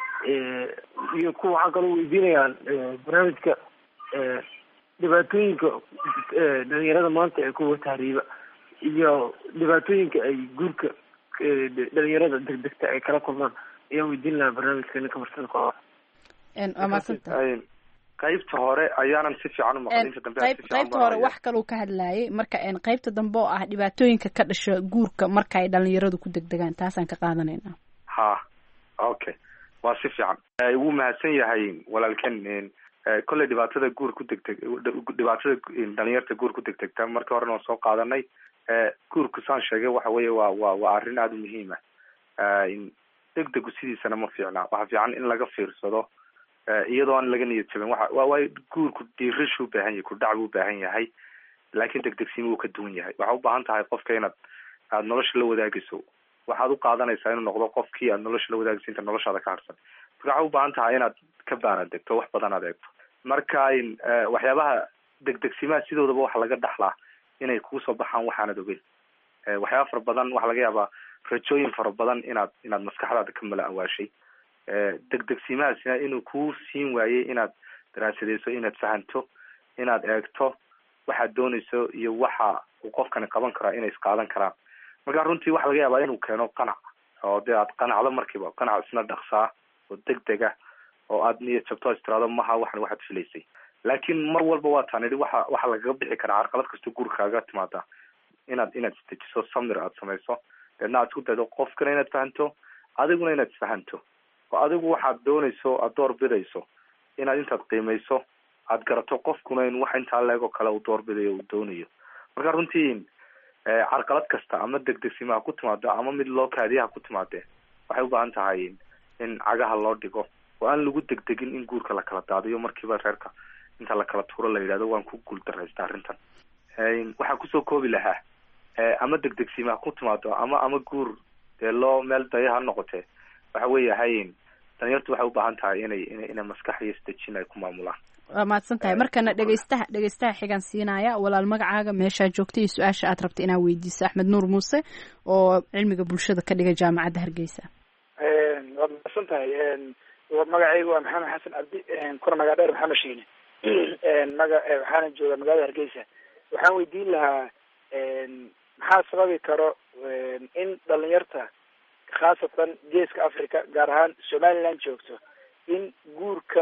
iyo kuwa waxaan kaloo weydiinayaa barnaamijka dhibaatooyinka dhalinyarada maanta ee kuwa tahriiba iyo dhibaatooyinka ay guurka dhalinyarada degdegta ay kala kulmaan ayaan weydiin lahaa barnaamijka ninka martida ku waa maadsantahay qaybta hore ayaanan si fiican umaqlin inta dambe qayb qaybta hore wax kaluu ka hadlayay marka qaybta dambe oo ah dhibaatooyinka ka dhasha guurka marka ay dhalinyaradu ku degdegaan taasaan ka qaadanayna ha okay waa si fiican wuu mahadsan yahay walaalken kolley dhibaatada guur ku degdeg dhibaatada dhalinyarta guur ku degdegta markii horena waan soo qaadanay guurku saan sheegay waxa weeye waa waa waa arrin aada u muhiim ah degdegu sidiisana ma fiicna waxa fiican in laga fiirsado iyadoo aan laga niyad jabin waxa waa waay guurku dhiirashuu ubaahan yahay kudhac buu ubaahan yahay laakiin degdegsiima wuu ka duwan yahay waxaa ubaahan tahay qofka inaad aada nolosha la wadaagayso waxaad u qaadanaysaa inuu noqdo qofkii aad nolosha la wadaagayso inta noloshaada ka harsan marka waxaa ubaahan tahay inaad ka baaraan degto wax badan aad eegto marka waxyaabaha degdegsimaha sidoodaba waxa laga dhaxlaa inay kugu soo baxaan waxaanad ogeyn waxyaaba fara badan waxaa laga yaabaa rajooyin fara badan inaad inaad maskaxdaada ka mala awaashay degdegsiimahaasina inuu kuu siin waayey inaad daraasadeyso inaad fahanto inaad eegto waxaad dooneyso iyo waxa uu qofkani qaban karaa inay isqaadan karaan marka runtii waxa laga yaabaa inuu keeno qanac oo dee aad qanacdo markiiba qanac isna dhaqsaa oo degdega oo aad niyad jabto is tiraado maha waxan waxaad filaysay laakiin mar walba waa taan idhi waxa waxaa lagaga bixi karaa carqalad kastoo gurikaaga timaada inaad inaad isdejiso samir aad samayso deedna aad isku daydo qofkana inaad fahanto adiguna inaad isfahanto oo adigu waxaad doonayso aad door bidayso inaad intaad qiimeyso aad garato qofkuna in wax intaa leegoo kale uu doorbidayo uu doonayo marka runtii carqalad kasta ama degdegsiima ha ku timaado ama mid loo kaadiya ha ku timaadee waxay u baahan tahay in cagaha loo dhigo oo aan lagu degdegin in guurka la kala daadiyo markiiba reerka inta la kala tuuro la yidhahdo waan ku guul daraysta arrintan waxaa kusoo koobi lahaa ama degdegsiima ha ku timaado ama ama guur dee loo meel daya ha noqotee waxa weeyahay dhalinyartu waxay u baahan tahay inay ina inay maskax iyo isdejin ay ku maamulaan waa mahadsan tahay markana dhegeystaha dhegeystaha xigan siinaya walaal magacaaga meeshaa joogta iyo su-aasha aad rabta inaad weydiiso axmed nuur muuse oo cilmiga bulshada ka dhiga jaamacadda hargeysa waad mahadsan tahay magacaygu waa maxamed xasan cabdi kuna magac dheer maxamed shiine maga waxaana jooga magaalada hargeysa waxaan weydiin lahaa maxaa sababi karo in dhalinyarta khaasatan geeska africa gaar ahaan somaliland joogto in guurka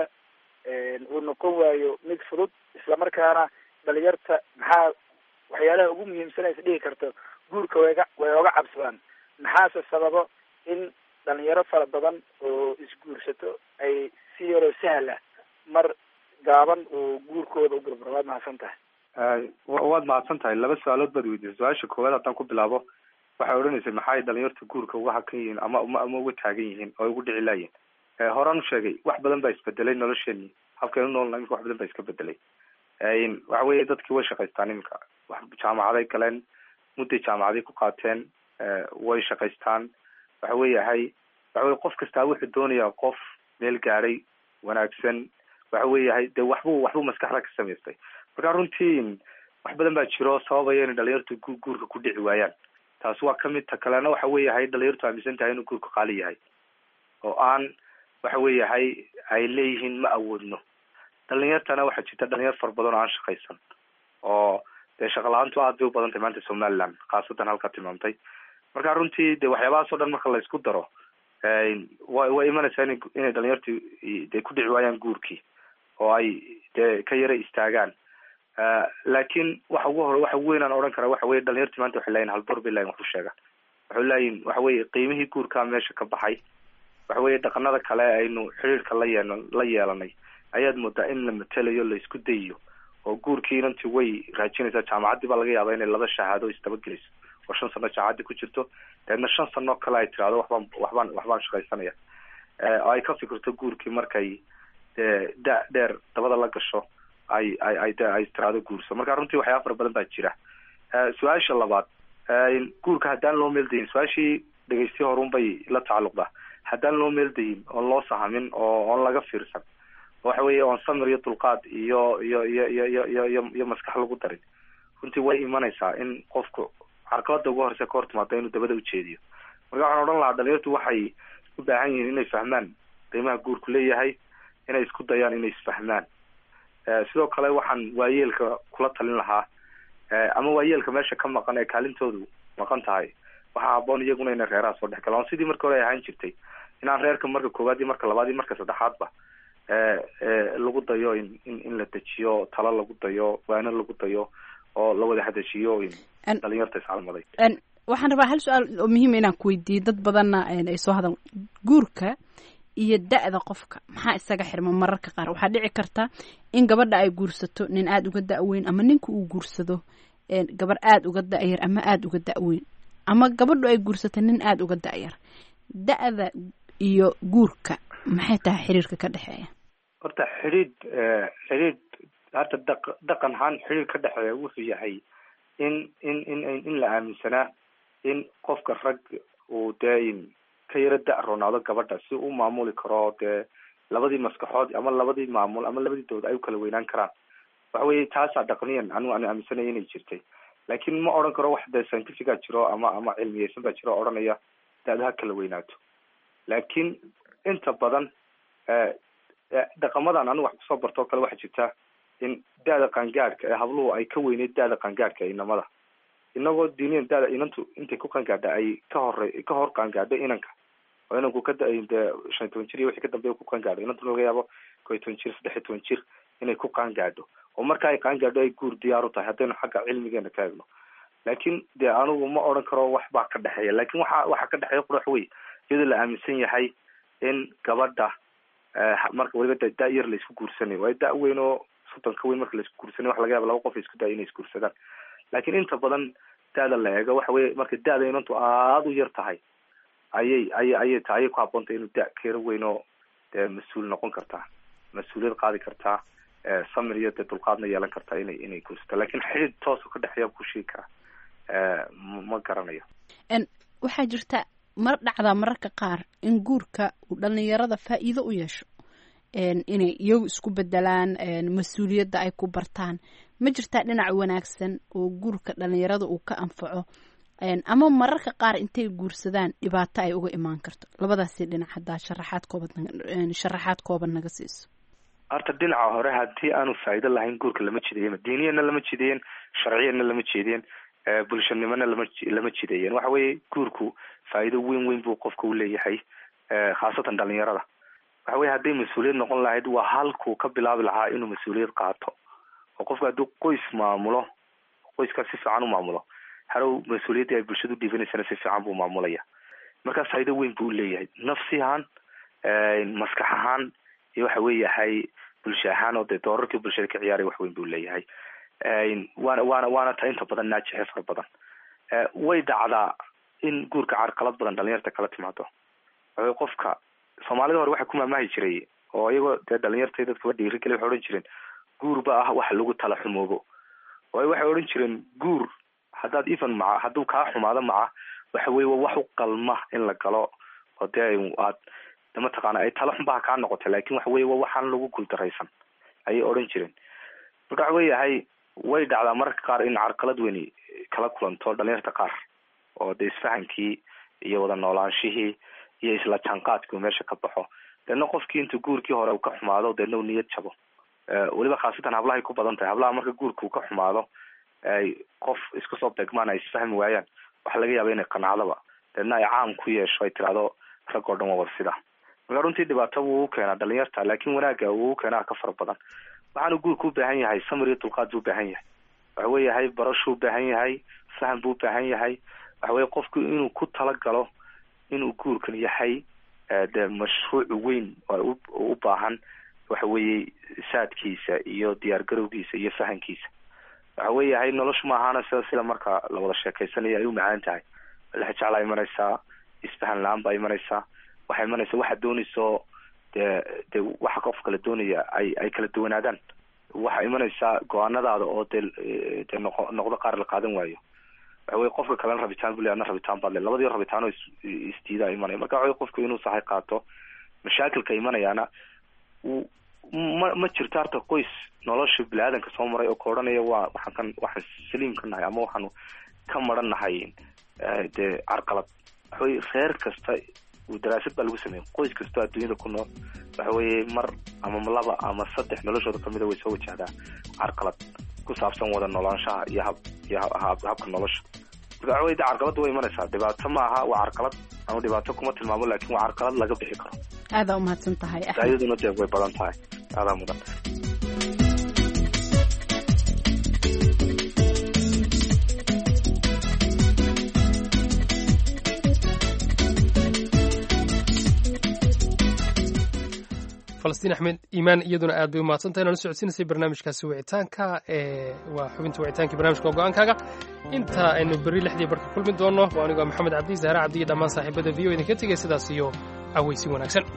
uu noqon waayo mid fudud islamarkaana dhalinyarta maxaa waxyaalaha ugu muhiimsan is dhihi karto guurka wayga way oga cabsadaan maxaase sababo in dhalinyaro fara badan oo isguursato ay si yaroo sahla mar gaaban oo guurkooda u burburo waad mahadsan tahay waad mahadsan tahay laba su-aalood baad weydiisay su-aasha koowaad haddaan ku bilaabo waxay odhanaysay maxay dhalinyarta guurka uga hakan yihiin ama ama uga taagan yihiin oo ugu dhici laayihin horaan u sheegay wax badan baa isbedelay nolosheeni habkaynu noolna imika wax badan baa iska bedelay waxa weeye dadkii way shaqaystaan iminka jaamacaday galeen mudday jaamacaday ku qaateen way shaqaystaan waxa weeyahay waxa weye qof kastaa wuxuu doonayaa qof meel gaadhay wanaagsan waxa weeyahay dee waxbuu waxbuu maskaxda ka samaystay marka runtii wax badan baa jiro sababaya inay dhalinyartu gu guurka ku dhici waayaan taas waa kamid ta kalena waxa weeyahay dhalinyartu aaminsan tahay inuu guurka qaali yahay oo aan waxa weeyahay ay leeyihiin ma awoodno dhalinyartana waxaa jirta dhalinyar fara badan oo aan shaqaysan oo dee shaqa la-aantu aad bay u badan tahay maanta somaliland khaasatan halkaa tilmaamtay marka runtii de waxyaabahaas o dhan marka la isku daro wa way imanaysaa ina inay dhalinyartu dee ku dhici waayaan guurkii oo ay dee ka yara istaagaan laakiin waxa ugu hore waxa weyn aan odhan karaa waxa weye dhalinyarti maanta waxay leeyihin haldoor bay leeyihin wax u sheegaan waxay leeyihin waxa weye qiimihii guurkaa meesha ka baxay waxa weye dhaqanada kale aynu xiriirka la yeel la yeelanay ayaad moodaa in la matelayo la isku dayiyo oo guurkii inanti way raajinaysaa jaamacaddii baa laga yaabaa inay laba shahaado isdabageliso oo shan sano jaamacaddi ku jirto dabeedna shan sano kale ay tirahdo waxbaan waxbaan waxbaan shaqaysanaya oo ay ka fikirto guurkii markay dee da dheer dabada la gasho ay ay ay de ay tiraado guurso marka runtii waxyaaba fara badan baa jira su-aasha labaad guurka haddaan loo meeldayin su-aashii dhegeysti horun bay la tacalluqdaa haddaan loo meeldayin oon loo sahamin oo oon laga fiirsan waxa weeye oon samir iyo dulqaad iyo iyo iyo iyo iyo iyo iyo iyo maskax lagu darin runtii way imanaysaa in qofku carqalada ugu horeysa ka hor timaado inuu dabada ujeediyo marka waxaan odhan lahaa dhalinyartu waxay u baahan yihiin inay fahmaan qiimaha guurku leeyahay inay isku dayaan inay isfahmaan sidoo kale waxaan waayeelka kula talin lahaa ama waayeelka meesha ka maqan ee kaalintoodu maqan tahay waxaa haboon iyaguna inay reeraha soo dhex galaan sidii marka hore ay ahaan jirtay inaan reerka marka koowaad iyo marka labaad iyo marka saddexaadba lagu dayo in in in la dejiyo talo lagu dayo waano lagu dayo oo la wada hadashiyo dhalinyarta iscalmaday waxaan rabaa hal su-aal oo muhiima inaan ku weydiiyo dad badanna ay soo hadal guurka iyo da-da qofka maxaa isaga xirma mararka qaar waxaa dhici karta in gabadha ay guursato nin aada uga da-weyn ama ninka uu guursado gabar aada uga da-yar ama aada uga da-weyn ama gabadhu ay guursato nin aada uga da-yar da-da iyo guurka maxay tahay xiriirka ka dhexeeya horta xidhiid xidhiid hata daq dhaqan ahaan xidhiir ka dhexeeya wuxuu yahay in in in in la aaminsanaa in qofka rag uu dee ka yaro da- roonaado gabadha si u maamuli karo dee labadii maskaxood ama labadii maamul ama labadii dowlad ay u kala weynaan karaan waxa weye taasaa dhaqniyan anigu aan aaminsanaya inay jirtay laakiin ma odhan karo wax dee scientifica jiro ama ama cilmiyeysan baa jiro o odhanaya da-da ha kala weynaato laakiin inta badan dhaqamadan anigu wax kusoo barto o kale waxaa jirta in da-da qaangaadhka ee habluhu ay ka weyneyd da-da qaangaadhka inamada inagoo diiniyan da-da inantu intay ku qaangaadha ay ka hore ka hor qaangaadho inanka oo inanku ka da- dee shan iyo toban jir iyo wixii ka dambeeya ku qaangaadho inantuna laga yaabo ko iyo toban jir saddex iyo toban jir inay ku qaangaadho oo marka ay qaangaadho ay guur diyaar u tahay haddaynu xagga cilmigeena ka eegno laakiin dee anigu ma odhan karo wax baa ka dhexeeya laakiin waxa waxa ka dhexeeya qurax wey iyadoo la aaminsan yahay in gabadha marka weliba da da- yar la isku guursanayo waayo da- weyn oo soddon ka weyn marka la isku guursanayo waxa laga yaaba laba qof isku daya inay isguursadaan laakiin inta badan da-da la eego waxa weye marka da-da inantu aada u yar tahay ayay ayay ayay ta ayay ku haboontay inuu da- keero weyn oo dee mas-uul noqon kartaa mas-uuliyad qaadi kartaa samir iyo dee dulqaadna yeelan kartaa inay inay guursato laakiin xidid toosu ka dhexeeya ku sheegi karaa ma garanayo waxaa jirta mar dhacdaa mararka qaar in guurka uu dhalinyarada faa'iido u yeesho inay iyagu isku bedelaan mas-uuliyadda ay ku bartaan ma jirtaa dhinac wanaagsan oo guurka dhalinyarada uu ka anfaco ama mararka qaar intay guursadaan dhibaato ay uga imaan karto labadaasi dhinac haddaa sharaxaad kooban sharaxaad kooban naga siiso horta dhinaca hore haddii aanu faa'iido lahayn guurka lama jideeyen diiniyana lama jideeyen sharciyana lama jeedeen bulshanimona lama lama jideeyen waxa weeye guurku faa'iido weyn weyn buu qofka u leeyahay khaasatan dhalinyarada waxa weye hadday mas-uuliyad noqon lahayd waa halkuu ka bilaabi lahaa inuu mas-uuliyad qaato oo qofka hadduu qoys maamulo qoyskaas si fiican u maamulo harow mas-uuliyaddii ay bulshadu dhiibanaysana si fiican buu maamulaya markaas faa'iido weyn buu uleeyahay nafsi ahaan maskax ahaan iyo waxa weeyahay bulsho ahaan oo dee doorarkii bulshada ka ciyaaray wax weyn buu leeyahay waana waana waana ta inta badan naajixe fara badan way dhacdaa in guurka carqalad badan dhalinyarta kala timaado waxa qofka soomaalida hore waxaa ku maamahi jiray oo iyagoo dee dhalinyarta dadkaba dhiirigeli waxay odhan jireen guur ba ah wax lagu tala xumoobo waayo waxay odhan jireen guur haddaad even maca hadduu kaa xumaado maca waxa weye wa wax u qalma in la galo oo dee aad mataqaana ay tala xunbaha kaa noqotay lakin waxa weye wa waxaan lagu guuldaraysan ayay odhan jireen marka waxa weeyahay way dhacdaa mararka qaar in carqalad weyni kala kulanto dhalinyarta qaar oo dee isfahankii iyo wada noolaanshihii iyo isla jaanqaadkii uu meesha ka baxo deedna qofkii intuu guurkii hore uu ka xumaado deedna uu niyad jabo weliba khaasatan hablahay ku badan tahay hablaha marka guurka uu ka xumaado ay qof isku soo degmaan ay isfahmi waayaan waxa laga yaaba inay qanacdaba deedna ay caam ku yeesho ay tirahdo rag oo dhan waa warsida marka runtii dhibaato wuu u keenaa dhalinyarta laakin wanaaga wuu u keenaa ka fara badan waxaanu guurka u baahan yahay samir iyo dulqaad buu ubaahan yahay waxa weeyahay barashuu ubaahan yahay faham buu ubaahan yahay waxa weye qofku inuu ku talagalo inuu guurkan yahay de mashruuc weyn oo u baahan waxa weeye saadkiisa iyo diyaar garowgiisa iyo fahankiisa waxa weeyahay noloshu ma ahaana sida sida marka la wada sheekeysanayo ay u macaan tahay lexjeclaa imanaysaa isfahan la-aan baa imanaysaa waxaa imanaysa waxaad doonayso dee de waxa qof kala doonaya ay ay kala duwanaadaan waxaa imanaysaa go-aanadaada oo dee dee noqo noqdo qaar la qaadan waayo waxa weye qofka kalena rabitaan bule adna rabitaan baad le labadii rabitaanoo is isdiidaa imanaya marka waxa wey qofku inuu sahay qaato mashaakilka imanayaana ma ma jirto harta qoys nolosha bini-aadanka soo maray oo ka odhanaya waa waxaan kan waxaan saliim ka nahay ama waxaanu ka maran nahay dee carqalad waxa weye reer kasta daraasad baa lagu sameeyey qoys kastoo adduunyada ku nool waxa weeye mar ama laba ama saddex noloshooda kamida way soo wajahdaa carqalad ku saabsan wada noolaanshaha iyo hab iyo habka nolosha marka waxa weye de carqaladda way imanaysaa dhibaato ma aha waa carqalad ama dhibaato kuma tilmaamo lakin waa carqalad laga bixi karo aadaa umahadsan tahay daayaduna dee way badan tahay aadaa mudan falastiin axmed iimaan iyaduna aad bay umahadsantahay nala socodsiinaysay barnaamijkaasi wicitaanka ee waa xubinta wicitaanka barnamijka go-aankaaga inta aynu berri lixdii barka kulmi doonno waa anigoo maxamed cabdi zahra cabdi iyo dhammaan saaxiibada v o idinka tegay sidaas iyo cawaysi wanaagsan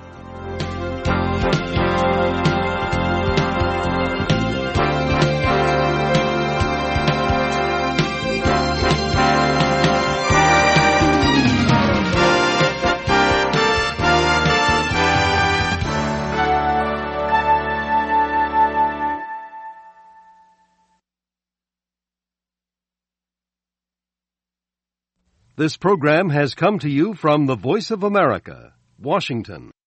This program has come to you from the Voice of America, Washington.